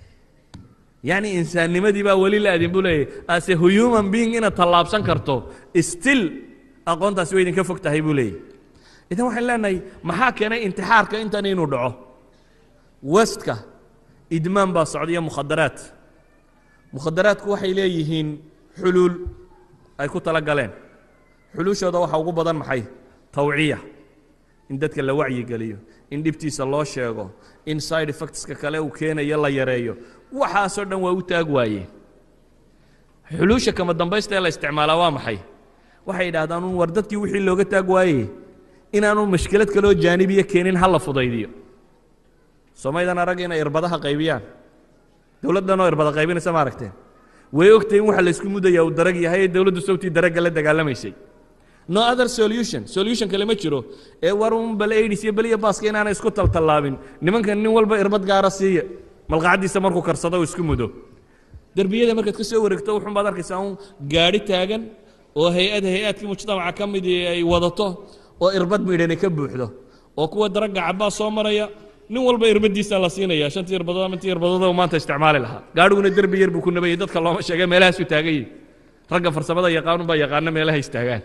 yacni insaannimadii baa weli la adin buu leeyahy as a human being inaad tallaabsan karto still aqoontaasi way idinka fog tahay buu leeyahy idan waxaan leenahay maxaa keenay intixaarka intan inuu dhaco westka idmaan baa socda iyo mukhadaraad mukhadaraadku waxay leeyihiin xuluul ay ku tala galeen xuluushooda waxaa ugu badan maxay tawciya in dadka la wacyigeliyo in dhibtiisa loo sheego in side effectska kale uu keenayo la yareeyo waxaasoo dhan waa u taag waayeen xuluusha kama dambaysta ee la isticmaalaa waa maxay waxay yidhaahdaan un war dadkii wixii looga taag waayey inaanu mashkilad kaloo jaanibiya keenin ha la fudaydiyo soomaydan arag inay irbadaha qaybiyaan dowladdanoo irbada qaybinaysa ma aragteen way ogtahay in waxa laysku mudaya uu darag yahay ee dowladdu sawtii daragga la dagaalamaysay no other solution solution kale ma jiro ee war un bal aidis iyo beliya baaska inaanay isku taltallaabin nimankan nin walba irbad gaara siiya malqacaddiisa markuu karsado uu isku mudo derbiyada markaad ka soo wareegto wuxun baad arkaysaa un gaadhi taagan oo hay-ad hay-aadkii mujtamaca ka midii ay wadato oo irbad midhani ka buuxdo oo kuwa daragga cabbaa soo maraya nin walba irbadiisa la siinaya shantii irbadood ama intii irbadood uu maanta isticmaali lahaa gaadhiguna derbi yar buu ku nabayay dadka looma sheegay meelahaasu taagan yihin ragga farsamada yaqaanun baa yaqaana meelaha istaagaan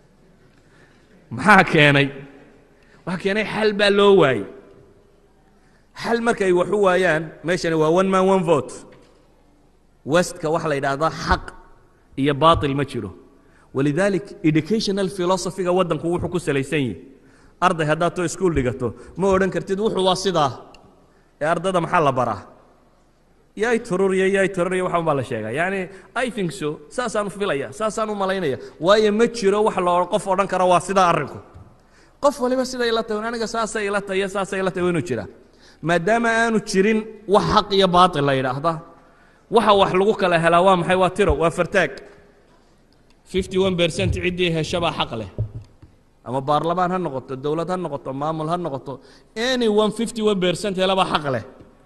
maxaa keenay waxaa keenay xal baa loo waayey xal markay wax u waayaan meeshani waa one man one vote westka waxaa la yidhaahdaa xaq iyo baatil ma jiro walidalik educational philosophyga waddanku wuxuu ku salaysan yihi arday haddaad to iskuol dhigato ma odhan kartid wuxuu waa sidaa ee ardada maxaa la baraa yay tururiya yay tururiya waxaan baa la sheegaa yacni i think so saasaan u filaya saasaan u malaynaya waayo ma jiro wax la qof odhan karo waa sidaa arrinku qof waliba siday ila tahay aniga saasay ila tahay iyo saasay ila tahay waa inuu jiraa maadaama aanu jirin wax xaq iyo baatil la yidhaahda waxa wax lagu kala helaa waa maxay waa tiro waa fartaag fifty one percent ciddii heshabaa xaq leh ama baarlamaan ha noqoto dowlad ha noqoto maamul ha noqoto any one fifty one percent helaba xaq leh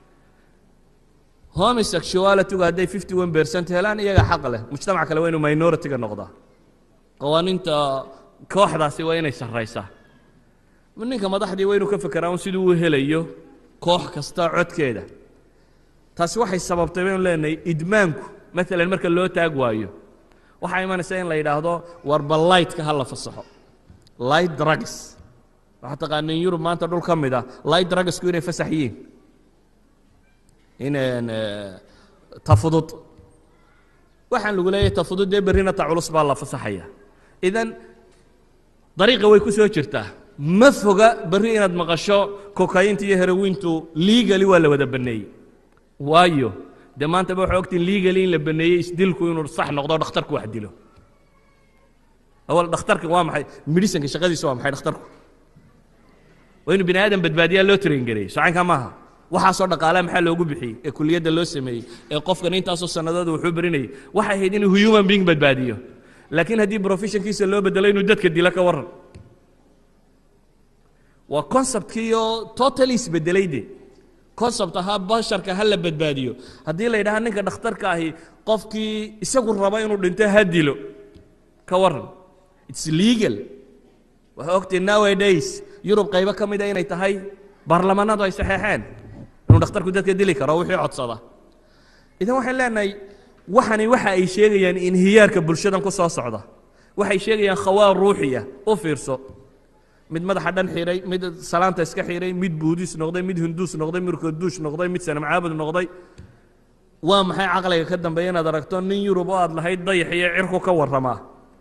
homosexualitygu hadday fifty one percent helaan iyaga xaq leh mujtamac kale waa inuu minority-ga noqdaa qawaaniinta kooxdaasi waa inay sarraysaa ninka madaxdii waa inuu ka fekeraa un siduu u helayo koox kasta codkeeda taasi waxay sababtay baynu leenahay idmaanku maalan marka loo taag waayo waxaa imanaysa in la yidhaahdo warba lightka ha la fasaxo light drugs waxaa taqaaniin yurub maanta dhul ka mid ah light drugsku inay fasax yihiin inaan tafudud waxaan lagu leeyahay tafudud dee berrina ta culus baa la fasaxaya idan dariiqa way ku soo jirtaa ma foga berri inaad maqasho kokainta iyo herowiintu legally waa la wada baneeyey waayo dee maanta ba waxaa ogtiin legally in la baneeyey isdilku inuu sax noqdo dhakhtarku wax dilo awal dhakhtarka waa maxay medicinka shaqadiisu waa maxay dhakhtarku waa inuu bini aadam badbaadiyaa loo train gareeyey socankaa maaha waxaasoo dhaqaalaha maxaa loogu bixiyey ee kuliyadda loo sameeyey ee qofkan intaasoo sannadood wuxuu barinayay waxay ahayd inuu human being badbaadiyo laakiin haddii professionkiisa loo bedelo inuu dadka dilo ka warran waa conceptkiiyo totally isbedelay de concept ahaa basharka ha la badbaadiyo haddii la yidhaha ninka dhakhtarka ahi qofkii isagu raba inuu dhinto ha dilo ka warran its legal waxaa ogtay nowadays yurub qaybo ka mida inay tahay baarlamaanadu ay saxeexeen inuu dhakhtarku dadka dili karo wixii codsada idan waxaan leenahay waxani waxa ay sheegayaan inhiyaarka bulshadan ku soo socda waxay sheegayaan khawaa ruuxiya u fiirso mid madaxa dhan xiray mid salaanta iska xiray mid buudis noqday mid hinduus noqday mid kurduush noqday mid sanam caabud noqday waa maxay caqliga ka dambeeya inaad aragto nin yurub oo aad lahayd dayax iyo cirku ka warramaa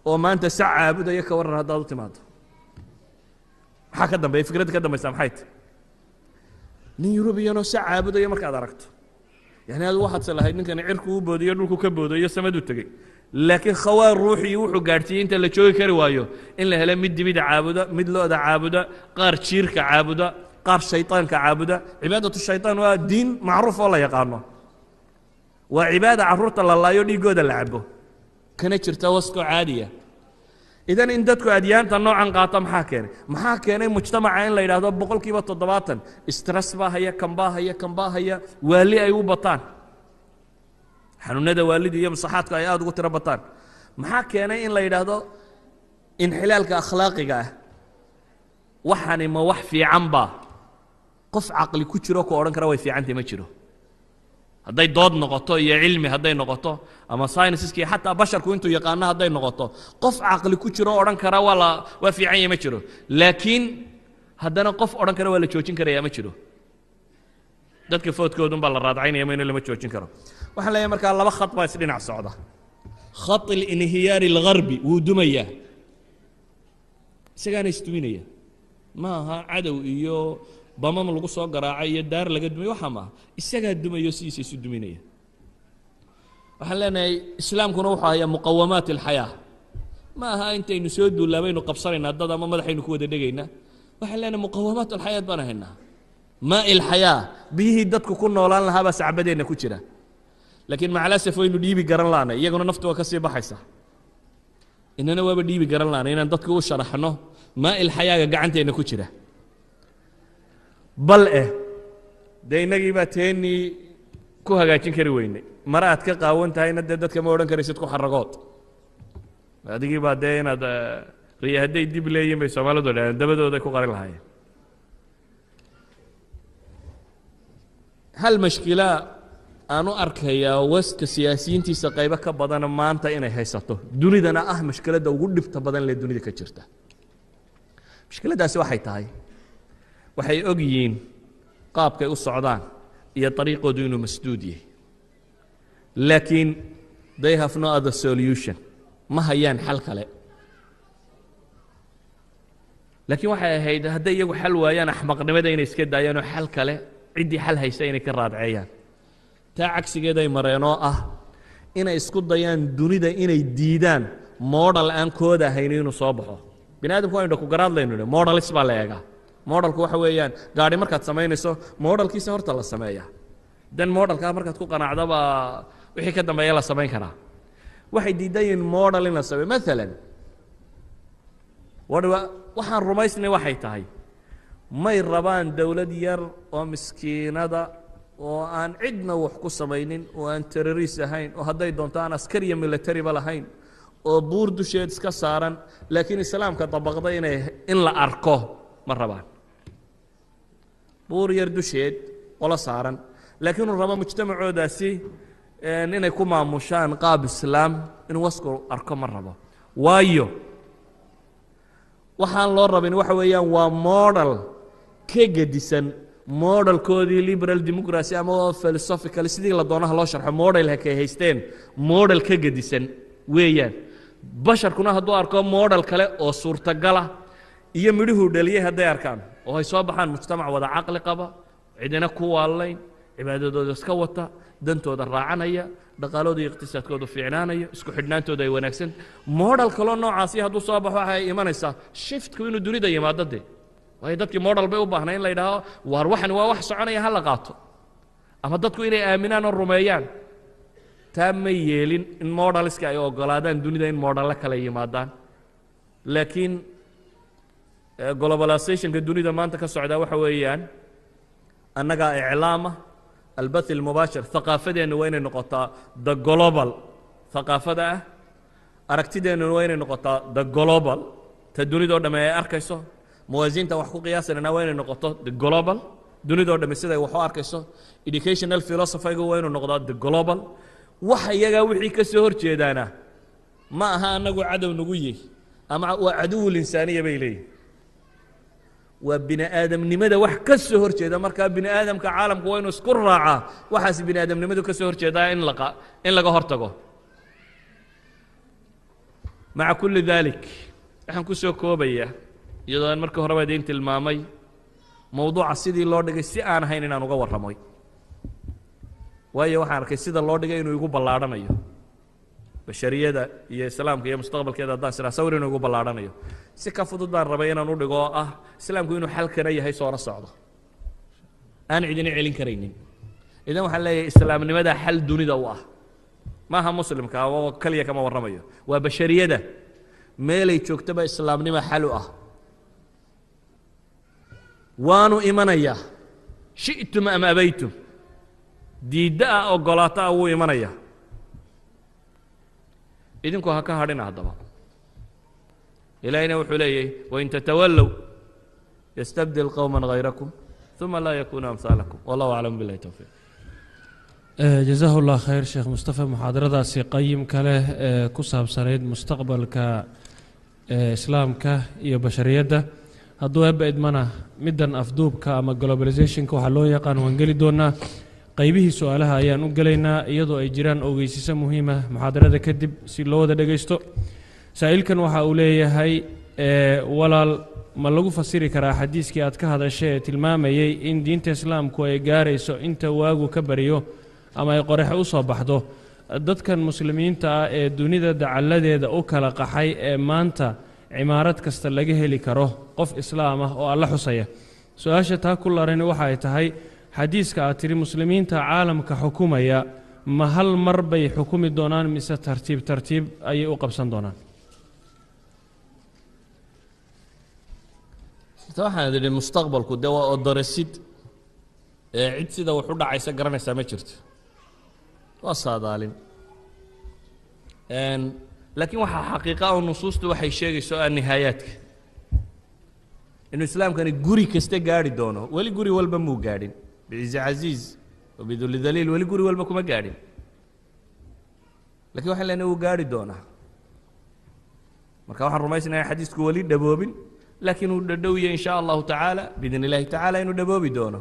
oo maanta sac caabudaya ka warran haddaad u timaado maxaa ka dambeeya fikradda ka dambaysa maxay tahy nin yurubiyanoo sac caabudaya markaad aragto yani adu waxaadse lahayd ninkani cirku u boodiyo dhulku ka boodayo samadu tegey laakiin khawaar ruuxii wuxuu gaadhsiiyey inta la joogi kari waayo in la helo mid dibida caabuda mid lo-da caabuda qaar jiirka caabuda qaar shayطaanka caabuda cibaadatu shayطaan waa diin macruuf oo la yaqaano waa cibaada carruurta la laayo dhiiggooda la cabo kana jirta waskoo caadiya idan in dadku adyaanta noocan qaata maxaa keenay maxaa keenay mujtamaca in la yidhaahdo boqol kiiba toddobaatan stress baa haya kan baa haya kan baa haya waali ay u bataan xanuunada waalida iyo masaxaadku ay aada ugu tiro bataan maxaa keenay in la yidhaahdo inxilaalka akhlaaqiga ah waxani ma wax fiican baa qof caqli ku jiro ku odhan kara way fiicantay ma jiro hadday dood noqoto iyo cilmi hadday noqoto ama synsiski xataa basharku intuu yaqaano hadday noqoto qof caqli ku jiro odhan kara waa la waa fiican yahay ma jiro laakiin haddana qof odhan kara waa la joojin karaya ma jiro dadka foodkoodun baa la raadcaynaya ma in lama joojin karo waxaan leeyahay markaa laba khad baa isdhinac socda khat اlinhiyaari اlgarbi wuu dumayaa isagaana isduminaya ma aha cadow iyo bamam lagu soo garaacay iyo daar laga dumay waxa maaha isagaa dumayo sidiisa isu duminaya waxaan leenahay islaamkuna wuxuu hayaa muqawamaat اlxayaa ma aha intaynu soo duullaa baynu qabsanaynaa dad ama madaxaynu ku wada dhegaynaa waxaan leenahay muqawamaat alxayaat baan haynaa maa ilxayaa biyihii dadku ku noolaan lahaabaa sacbadeenna ku jira laakiin macalasaf waynu dhiibi garan laanay iyaguna naftu waa ka sii baxaysa inana waaba dhiibi garan laanay inaan dadku u sharaxno maa ilxayaaga gacanteenna ku jira bal eh dee innagii baa teennii ku hagaajin kari weynay mare aad ka qaawan tahayna dee dadka ma odhan karaysid ku xaragood adigii baa dee inaad riya hadday dib leeyihin bay soomaalidu dhaheen dabadooday ku qarin lahaayeen hal mashkila aan u arkayaa waska siyaasiyiintiisa qaybo ka badana maanta inay haysato dunidana ah mashkiladda ugu dhibta badan lee dunida ka jirta mashkiladdaasi waxay tahay waxay og yihiin qaabkay u socdaan iyo ariiqoodu inuu masduud yahay laakiin they have no other solution ma hayaan xal kale laakiin waxay ahayd hadday iyagu xal waayaan axmaqnimada inay iska daayaan oo xal kale ciddii xal haysa inay ka raadceeyaan taa cagsigeeday mareen oo ah inay isku dayaan dunida inay diidaan modal aan kooda ahayn inuu soo baxo bini aadamku waynu ku garaadlaynu nhi modalis baa la eegaa modalku waxa weeyaan gaadhi markaad samaynayso modalkiisa horta la sameeya dan modalkaa markaad ku qanacdaba wixii ka dambeeya la samayn karaa waxay diidan yihiin modal in la sameeyo maalan waxaan rumaysnay waxay tahay may rabaan dowlad yar oo miskiinada oo aan cidna wax ku samaynin oo aan terroriis ahayn oo hadday doonto aan askar iyo militariba lahayn oo buur dusheed iska saaran laakiin islaamka dabaqda inay in la arko ma rabaan buur yar dusheed qolo saaran laakiin uu rabo mujtamacoodaasi inay ku maamushaan qaab islaam in wasku arko ma rabo waayo waxaan loo rabin waxa weeyaan waa modal ka gedisan modalkoodii liberal democracy ama philosophical sidii la doonaha loo sharxo model hakay haysteen model ka gedisan weeyaan basharkuna hadduu arko model kale oo suurtagala iyo midhuhuu dhaliyey hadday arkaan oo ay soo baxaan mujtamac wada caqli qaba cidina ku waalayn cibaadadooda iska wata dantooda raacanaya dhaqaalooda iyo iqtisaadkoodu fiicnaanayo isku xidhnaantooda ay wanaagsan modal kaloo noocaasi hadduu soo baxo waxay imanaysaa shiftku inuu dunida yimaado dee waayo dadkii modal bay u baahnay in la yidhaaho waar waxani waa wax soconaya ha la qaato ama dadku inay aaminaan oo rumeeyaan taa ma yeelin in modaliska ay ogolaadaan dunida in modalle kale yimaadaan laakiin globalizationka dunida maanta ka socdaa waxa weeyaan annagaa iclaama albath almubaashir haqaafadeenna waa inay noqotaa the global haqaafada ah aragtideennuna waa inay noqotaa the global ta dunidao dhamme ay arkayso muwaasiinta wax ku qiyaasanana waa inay noqoto the global dunidao dhamme siday wax u arkayso educational philosophyga waa inuu noqdaa the global waxa iyagaa wixii ka soo hor jeedaana ma aha annagu cadow nagu yihi ama waa caduwul insaaniya bay leeyihin waa bini aadamnimada wax ka soo hor jeeda markaa bini aadamka caalamku waa inuu isku raacaa waxaas bini aadamnimadu ka soo hor jeedaa in laqa in laga hor tago maca kulli daalik waxaan ku soo koobayaa iyadoo aan markii horeba idiin tilmaamay mowduuca sidii loo dhigay si aan ahayn inaan uga warramoy waayo waxaan arkay sida loo dhigay inuu igu ballaadhanayo bashariyada iyo islaamka iyo mustaqbalkeeda haddaan siraa sawir inuu igu ballaadhanayo si ka fudud baan rabay inaan u dhigo oo ah islaamku inuu xalkana yahay soona socdo aan cidina celin karaynin idan waxaan leeyahay islaamnimada xal dunida u ah maaha muslimka oo keliya kama warramayo waa bashariyada meelay joogtaba islaamnima xal u ah waanu imanayaa shi'tum am abaytum diidda ah ogolaato ah wuu imanayaa idinku ha ka hadhina haddaba ilaahayna wuxuu leeyahy wain tatawallow yastabdil qowma hayrakum uma laa yakunu amhaalakum wallahu aclam billahi towfiiq jasaahu llah khayr sheekh mustafa muxaadaradaasi qayimka leh ee ku saabsanayd mustaqbalka islaamka iyo bashariyadda hadduu eebba idmana middan afduubka ama globalizationka waxaa loo yaqaan waan geli doonaa qaybihii su-aalaha ayaan u gelaynaa iyadoo ay jiraan ogeysiso muhiima muxaadarada kadib si loo wada dhegaysto saa-iilkan waxa uu leeyahay walaal ma lagu fasiri karaa xadiiskii aad ka hadashay ee tilmaamayey in diinta islaamku ay gaarayso inta waagu ka bariyo ama ay qoraxe u soo baxdo dadkan muslimiinta ah ee dunida dacalladeeda u kala qaxay ee maanta cimaarad kasta laga heli karo qof islaam ah oo alla xusaya su-aasha taa ku larani waxa ay tahay xadiiska aad tidhi muslimiinta caalamka xukumaya ma hal mar bay xukumi doonaan mise tartiib tartiib ayay u qabsan doonaan waxaan idhi mustaqbalku dee waa odorasid ee cid sida wax u dhacaysa garanaysaa ma jirto waa saadaalin laakiin waxaa xaqiiqa oo nusuustu waxay sheegayso ah nihaayaadka inuu islaamkani guri kasta gaarhi doono weli guri walba muu gaadhin bicizi casiiz wabiduli daliil weli guri walba kuma gaadhin lakin waxaan leenahay wuu gaarhi doonaa marka waxaan rumaysnaya xadiisku weli dhaboobin laakiin uu dhadhowya in sha allahu tacaala biidn illahi tacaala inuu dhaboobi doono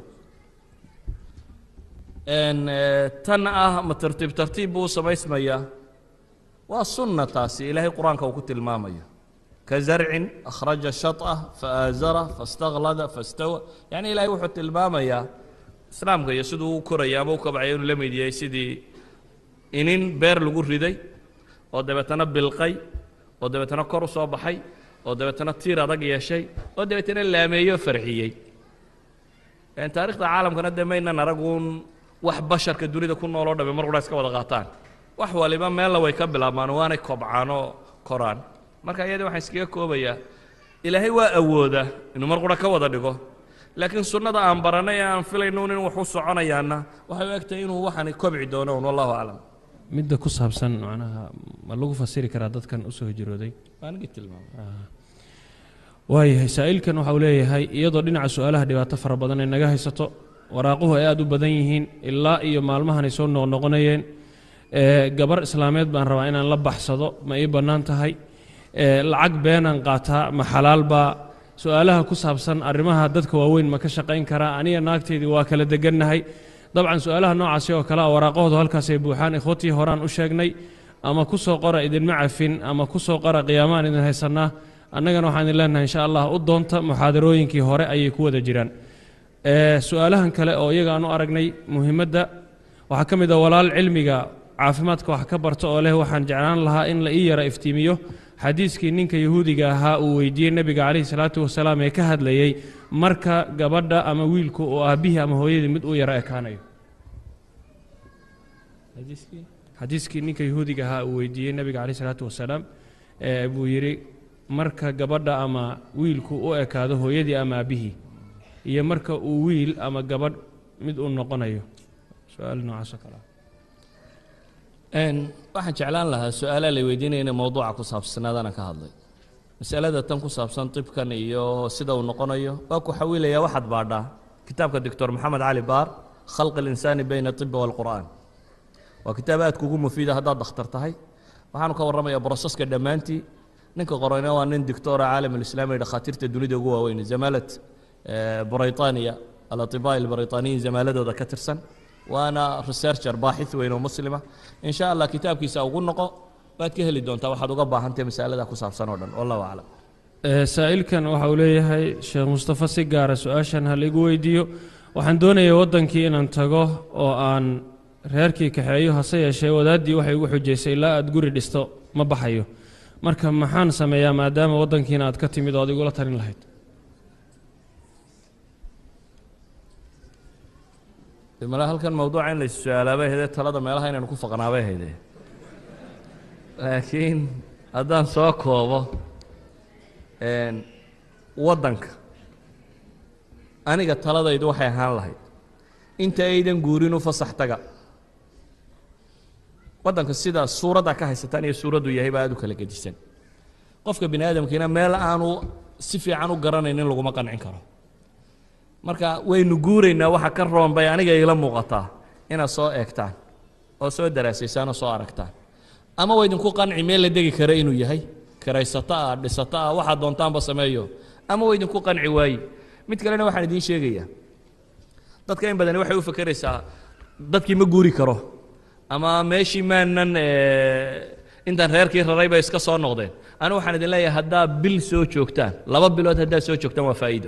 tan ah ma tartiib tartiib buu u samaysmayaa waa sunna taasi ilaahay qur-aanka uu ku tilmaamayo ka zarcin akhraja shaطah faaazara faاstaklada faاstawa yani ilahay wuxuu tilmaamayaa islaamka iyo siduu u koraya ama u kabcaya inuu la mid yahay sidii inin beer lagu riday oo dabeetana bilqay oo dabeetana kor u soo baxay oo dabeetana tiir adag yeeshay oo dabeetana laameeyo farxiyey taarikhda caalamkana dee maynan araguun wax basharka dunida ku nooloo dhame mar qura iska wada qaataan wax waliba meella way ka bilaabmaan waanay kobcaan oo koraan marka iyadii waxaan iskaga koobayaa ilaahay waa awoodaa inuu mar qura ka wada dhigo laakiin sunnada aan barannay ee aan filaynuun in wax u soconayaanna waxay u egtahay inuu waxani kobci doono un wallahu aclam midda ku saabsan macnaha ma lagu fasiri karaa dadkan usoo hijrooday waanigi tilmaamay waayahay saa-iilkan waxa uu leeyahay iyadoo dhinaca su-aalaha dhibaato fara badan ay naga haysato waraaquhu ay aada u badan yihiin ilaa iyo maalmahan ay soo noqnoqonayeen gabar islaameed baan rabaa inaan la baxsado ma ii bannaan tahay lacag beenaan qaataa ma xalaal baa su-aalaha ku saabsan arrimaha dadka waaweyn ma ka shaqayn karaa aniga naagteydii waa kala degannahay dabcan su-aalaha noocaasi oo kale a waraaqahoodu halkaasay buuxaan ikhwatii horaan u sheegnay ama ku soo qora idinma cafin ama ku soo qora qiyaamaan idin haysannaa annagana waxaan idin leenahay insha allah u doonta muxaadarooyinkii hore ayay ku wada jiraan su-aalahan kale oo iyaga aan u aragnay muhiimadda waxaa ka mid a walaal cilmiga caafimaadka wax ka barta oo leh waxaan jeclaan lahaa in la ii yara iftiimiyo xadiiskii ninka yahuudiga ahaa uu weydiiyey nebiga calayhi salaatu wasalaam ee ka hadlayey marka gabadha ama wiilku oo aabbihii ama hooyadii mid uu yara ekaanayo xadiiskii ninka yahuudiga ahaa uu weydiiyey nebiga calayhi salaatu wasalaam buu yidhi marka gabadha ama wiilku u ekaado hooyadii ama aabbihii iyo marka uu wiil ama gabadh mid uu noqonayo su-aal noocaasoo kale waxaan jeclaan lahaa su-aalaa la weydiinaya inay mowduuca ku saabsanaadana ka hadlay masalada tan ku saabsan tibkan iyo sida uu noqonayo waa ku xawilayaa waxaad baadhaa kitaabka doctor maxamed cali baar khalq اlinsaani bayna الطibi wاlqur'an waa kitaab aad kugu mufiida haddaad dakhtar tahay waxaanu ka warramaya broseska dhammaantii ninka qorayna waa nin doctora caalam alislaami ee dhakhaatiirta dunida ugu waaweyn zamaalad brayطaniya alaطibaa albrayطaniyin zamaaladooda ka tirsan waana researcher baaxith weyn oo muslima in sha allah kitaabkiisa ugu noqo waad ka heli doontaa waxaad uga baahantahay masalada ku saabsan oo dhan wallahu aclam Ee, saa'ilkan waxa uu leeyahay sheekh mustafa si gaara su-aashan ha laigu weydiiyo waxaan doonayay waddankii inaan tago oo aan reerkii kaxeeyo hase yeeshee wadaaddii waxay igu xujaysay ilaa aad guri dhisto ma baxayo marka maxaan sameeyaa maadaama waddankiina aad ka timid oo ad igula talin lahayd mala halkan mawduuca in la is-su-aalaa bay haydee talada meelaha inaynu ku faqnaa bay haydee laakiin haddaan soo koobo een, waddanka aniga taladaydu waxay ahaan lahayd inta aydan guurin u fasax taga waddanka sida suuradda ka haysataan iyo suuraddu yahay baa aad u kala gedisan qofka bini aadamkiina meel aanu si fiican u garanaynin laguma qancin karo marka waynu guuraynaa waxa ka roon bay aniga iila muuqataa inaad soo eegtaan oo soo daraasaysaan oo soo aragtaan ama waydinku qanci meel la degi kara inuu yahay kiraysato ah dhisato ah waxaad doontaanba sameeyo ama waydinku qanci waaye mid kalena waxaan idiin sheegayaa dadka in badani waxay u fakeraysaa dadkii ma guuri karo ama meeshii maanan eh, intaan reerkii raray bay iska soo noqdeen anigu waxaan idin leeyahay haddaa bil soo joogtaan laba bilood haddaad soo joogtaan waa faa'iido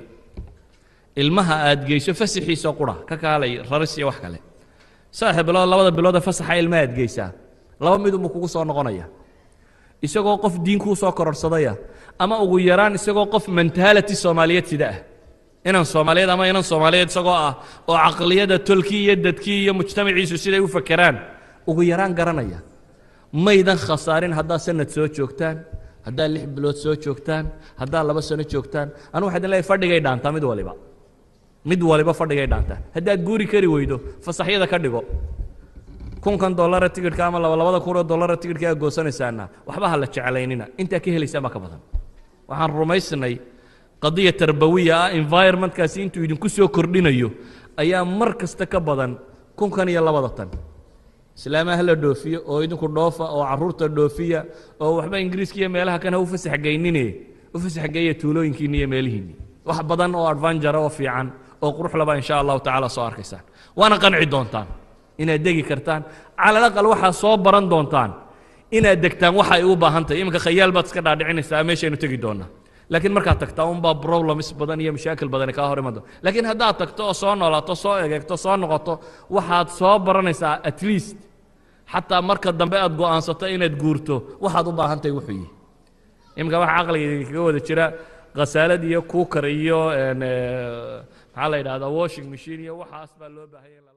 ilmaha aad geyso fasaxiisa qura ka kaalay raris iyo wax kale saddex bilood labada bilood ee fasaxa ilmaha aad geysaa laba midunbuu kugu soo noqonaya isagoo qof diin kuu soo kororsadaya ama ugu yaraan isagoo qof mentality soomaaliyeed sida ah inan soomaaliyeed ama inan soomaaliyeed isagoo ah oo caqliyada tolkii iyo dadkii iyo mujtamaciisu siday u fakeraan ugu yaraan garanaya maydan khasaarin haddaad sanad soo joogtaan haddaad lix bilood soo joogtaan haddaad laba sano joogtaan anu waxaa idin leeyahay fadhigay dhaantaa mid waliba mid waliba fadhigay dhaantaa haddaad guuri kari weydo fasaxyada ka dhigo kunkan dollara tigidhka ama laba labada kun oo dollara tigidhka aad goosanaysaana waxba ha la jeclaynina intaa ka helaysaan baa ka badan waxaan rumaysnay qadiya tarbawiya ah environmentkaasi intuu idinku soo kordhinayo ayaa mar kasta ka badan kunkan iyo labada tan islaamaha la dhoofiyo oo idinku dhoofa oo caruurta dhoofiya oo waxba ingiriiska iyo meelaha kan ha u fasax geynine u fasax geeya tuulooyinkiinni iyo meelihiinni wax badan oo advanjara oo fiican oo qurux laba insha allahu tacaala soo arkaysaan waana qanci doontaan inaad degi kartaan cala alaqal waxaa soo baran doontaan inaad degtaan waxa ay u baahan tahay iminka khayaal baad iska dhaadhicinaysaa meeshaynu tegi doonaa laakiin markaad tagtaa unbaa problems badan iyo mashaakil badani kaa hor iman doon laakiin haddaad tagto oo soo noolaato soo egeegto soo noqoto waxaad soo baranaysaa at least xataa marka dambe aad go'aansato inaad guurto waxaad u baahan tahay wuxuu yihi iminka waxa caqliga kaga wada jira khasaalad iyo kuukar iyo een, eh, maxaa la yidhahdaa washing machine iyo waxaas baa loo baahanya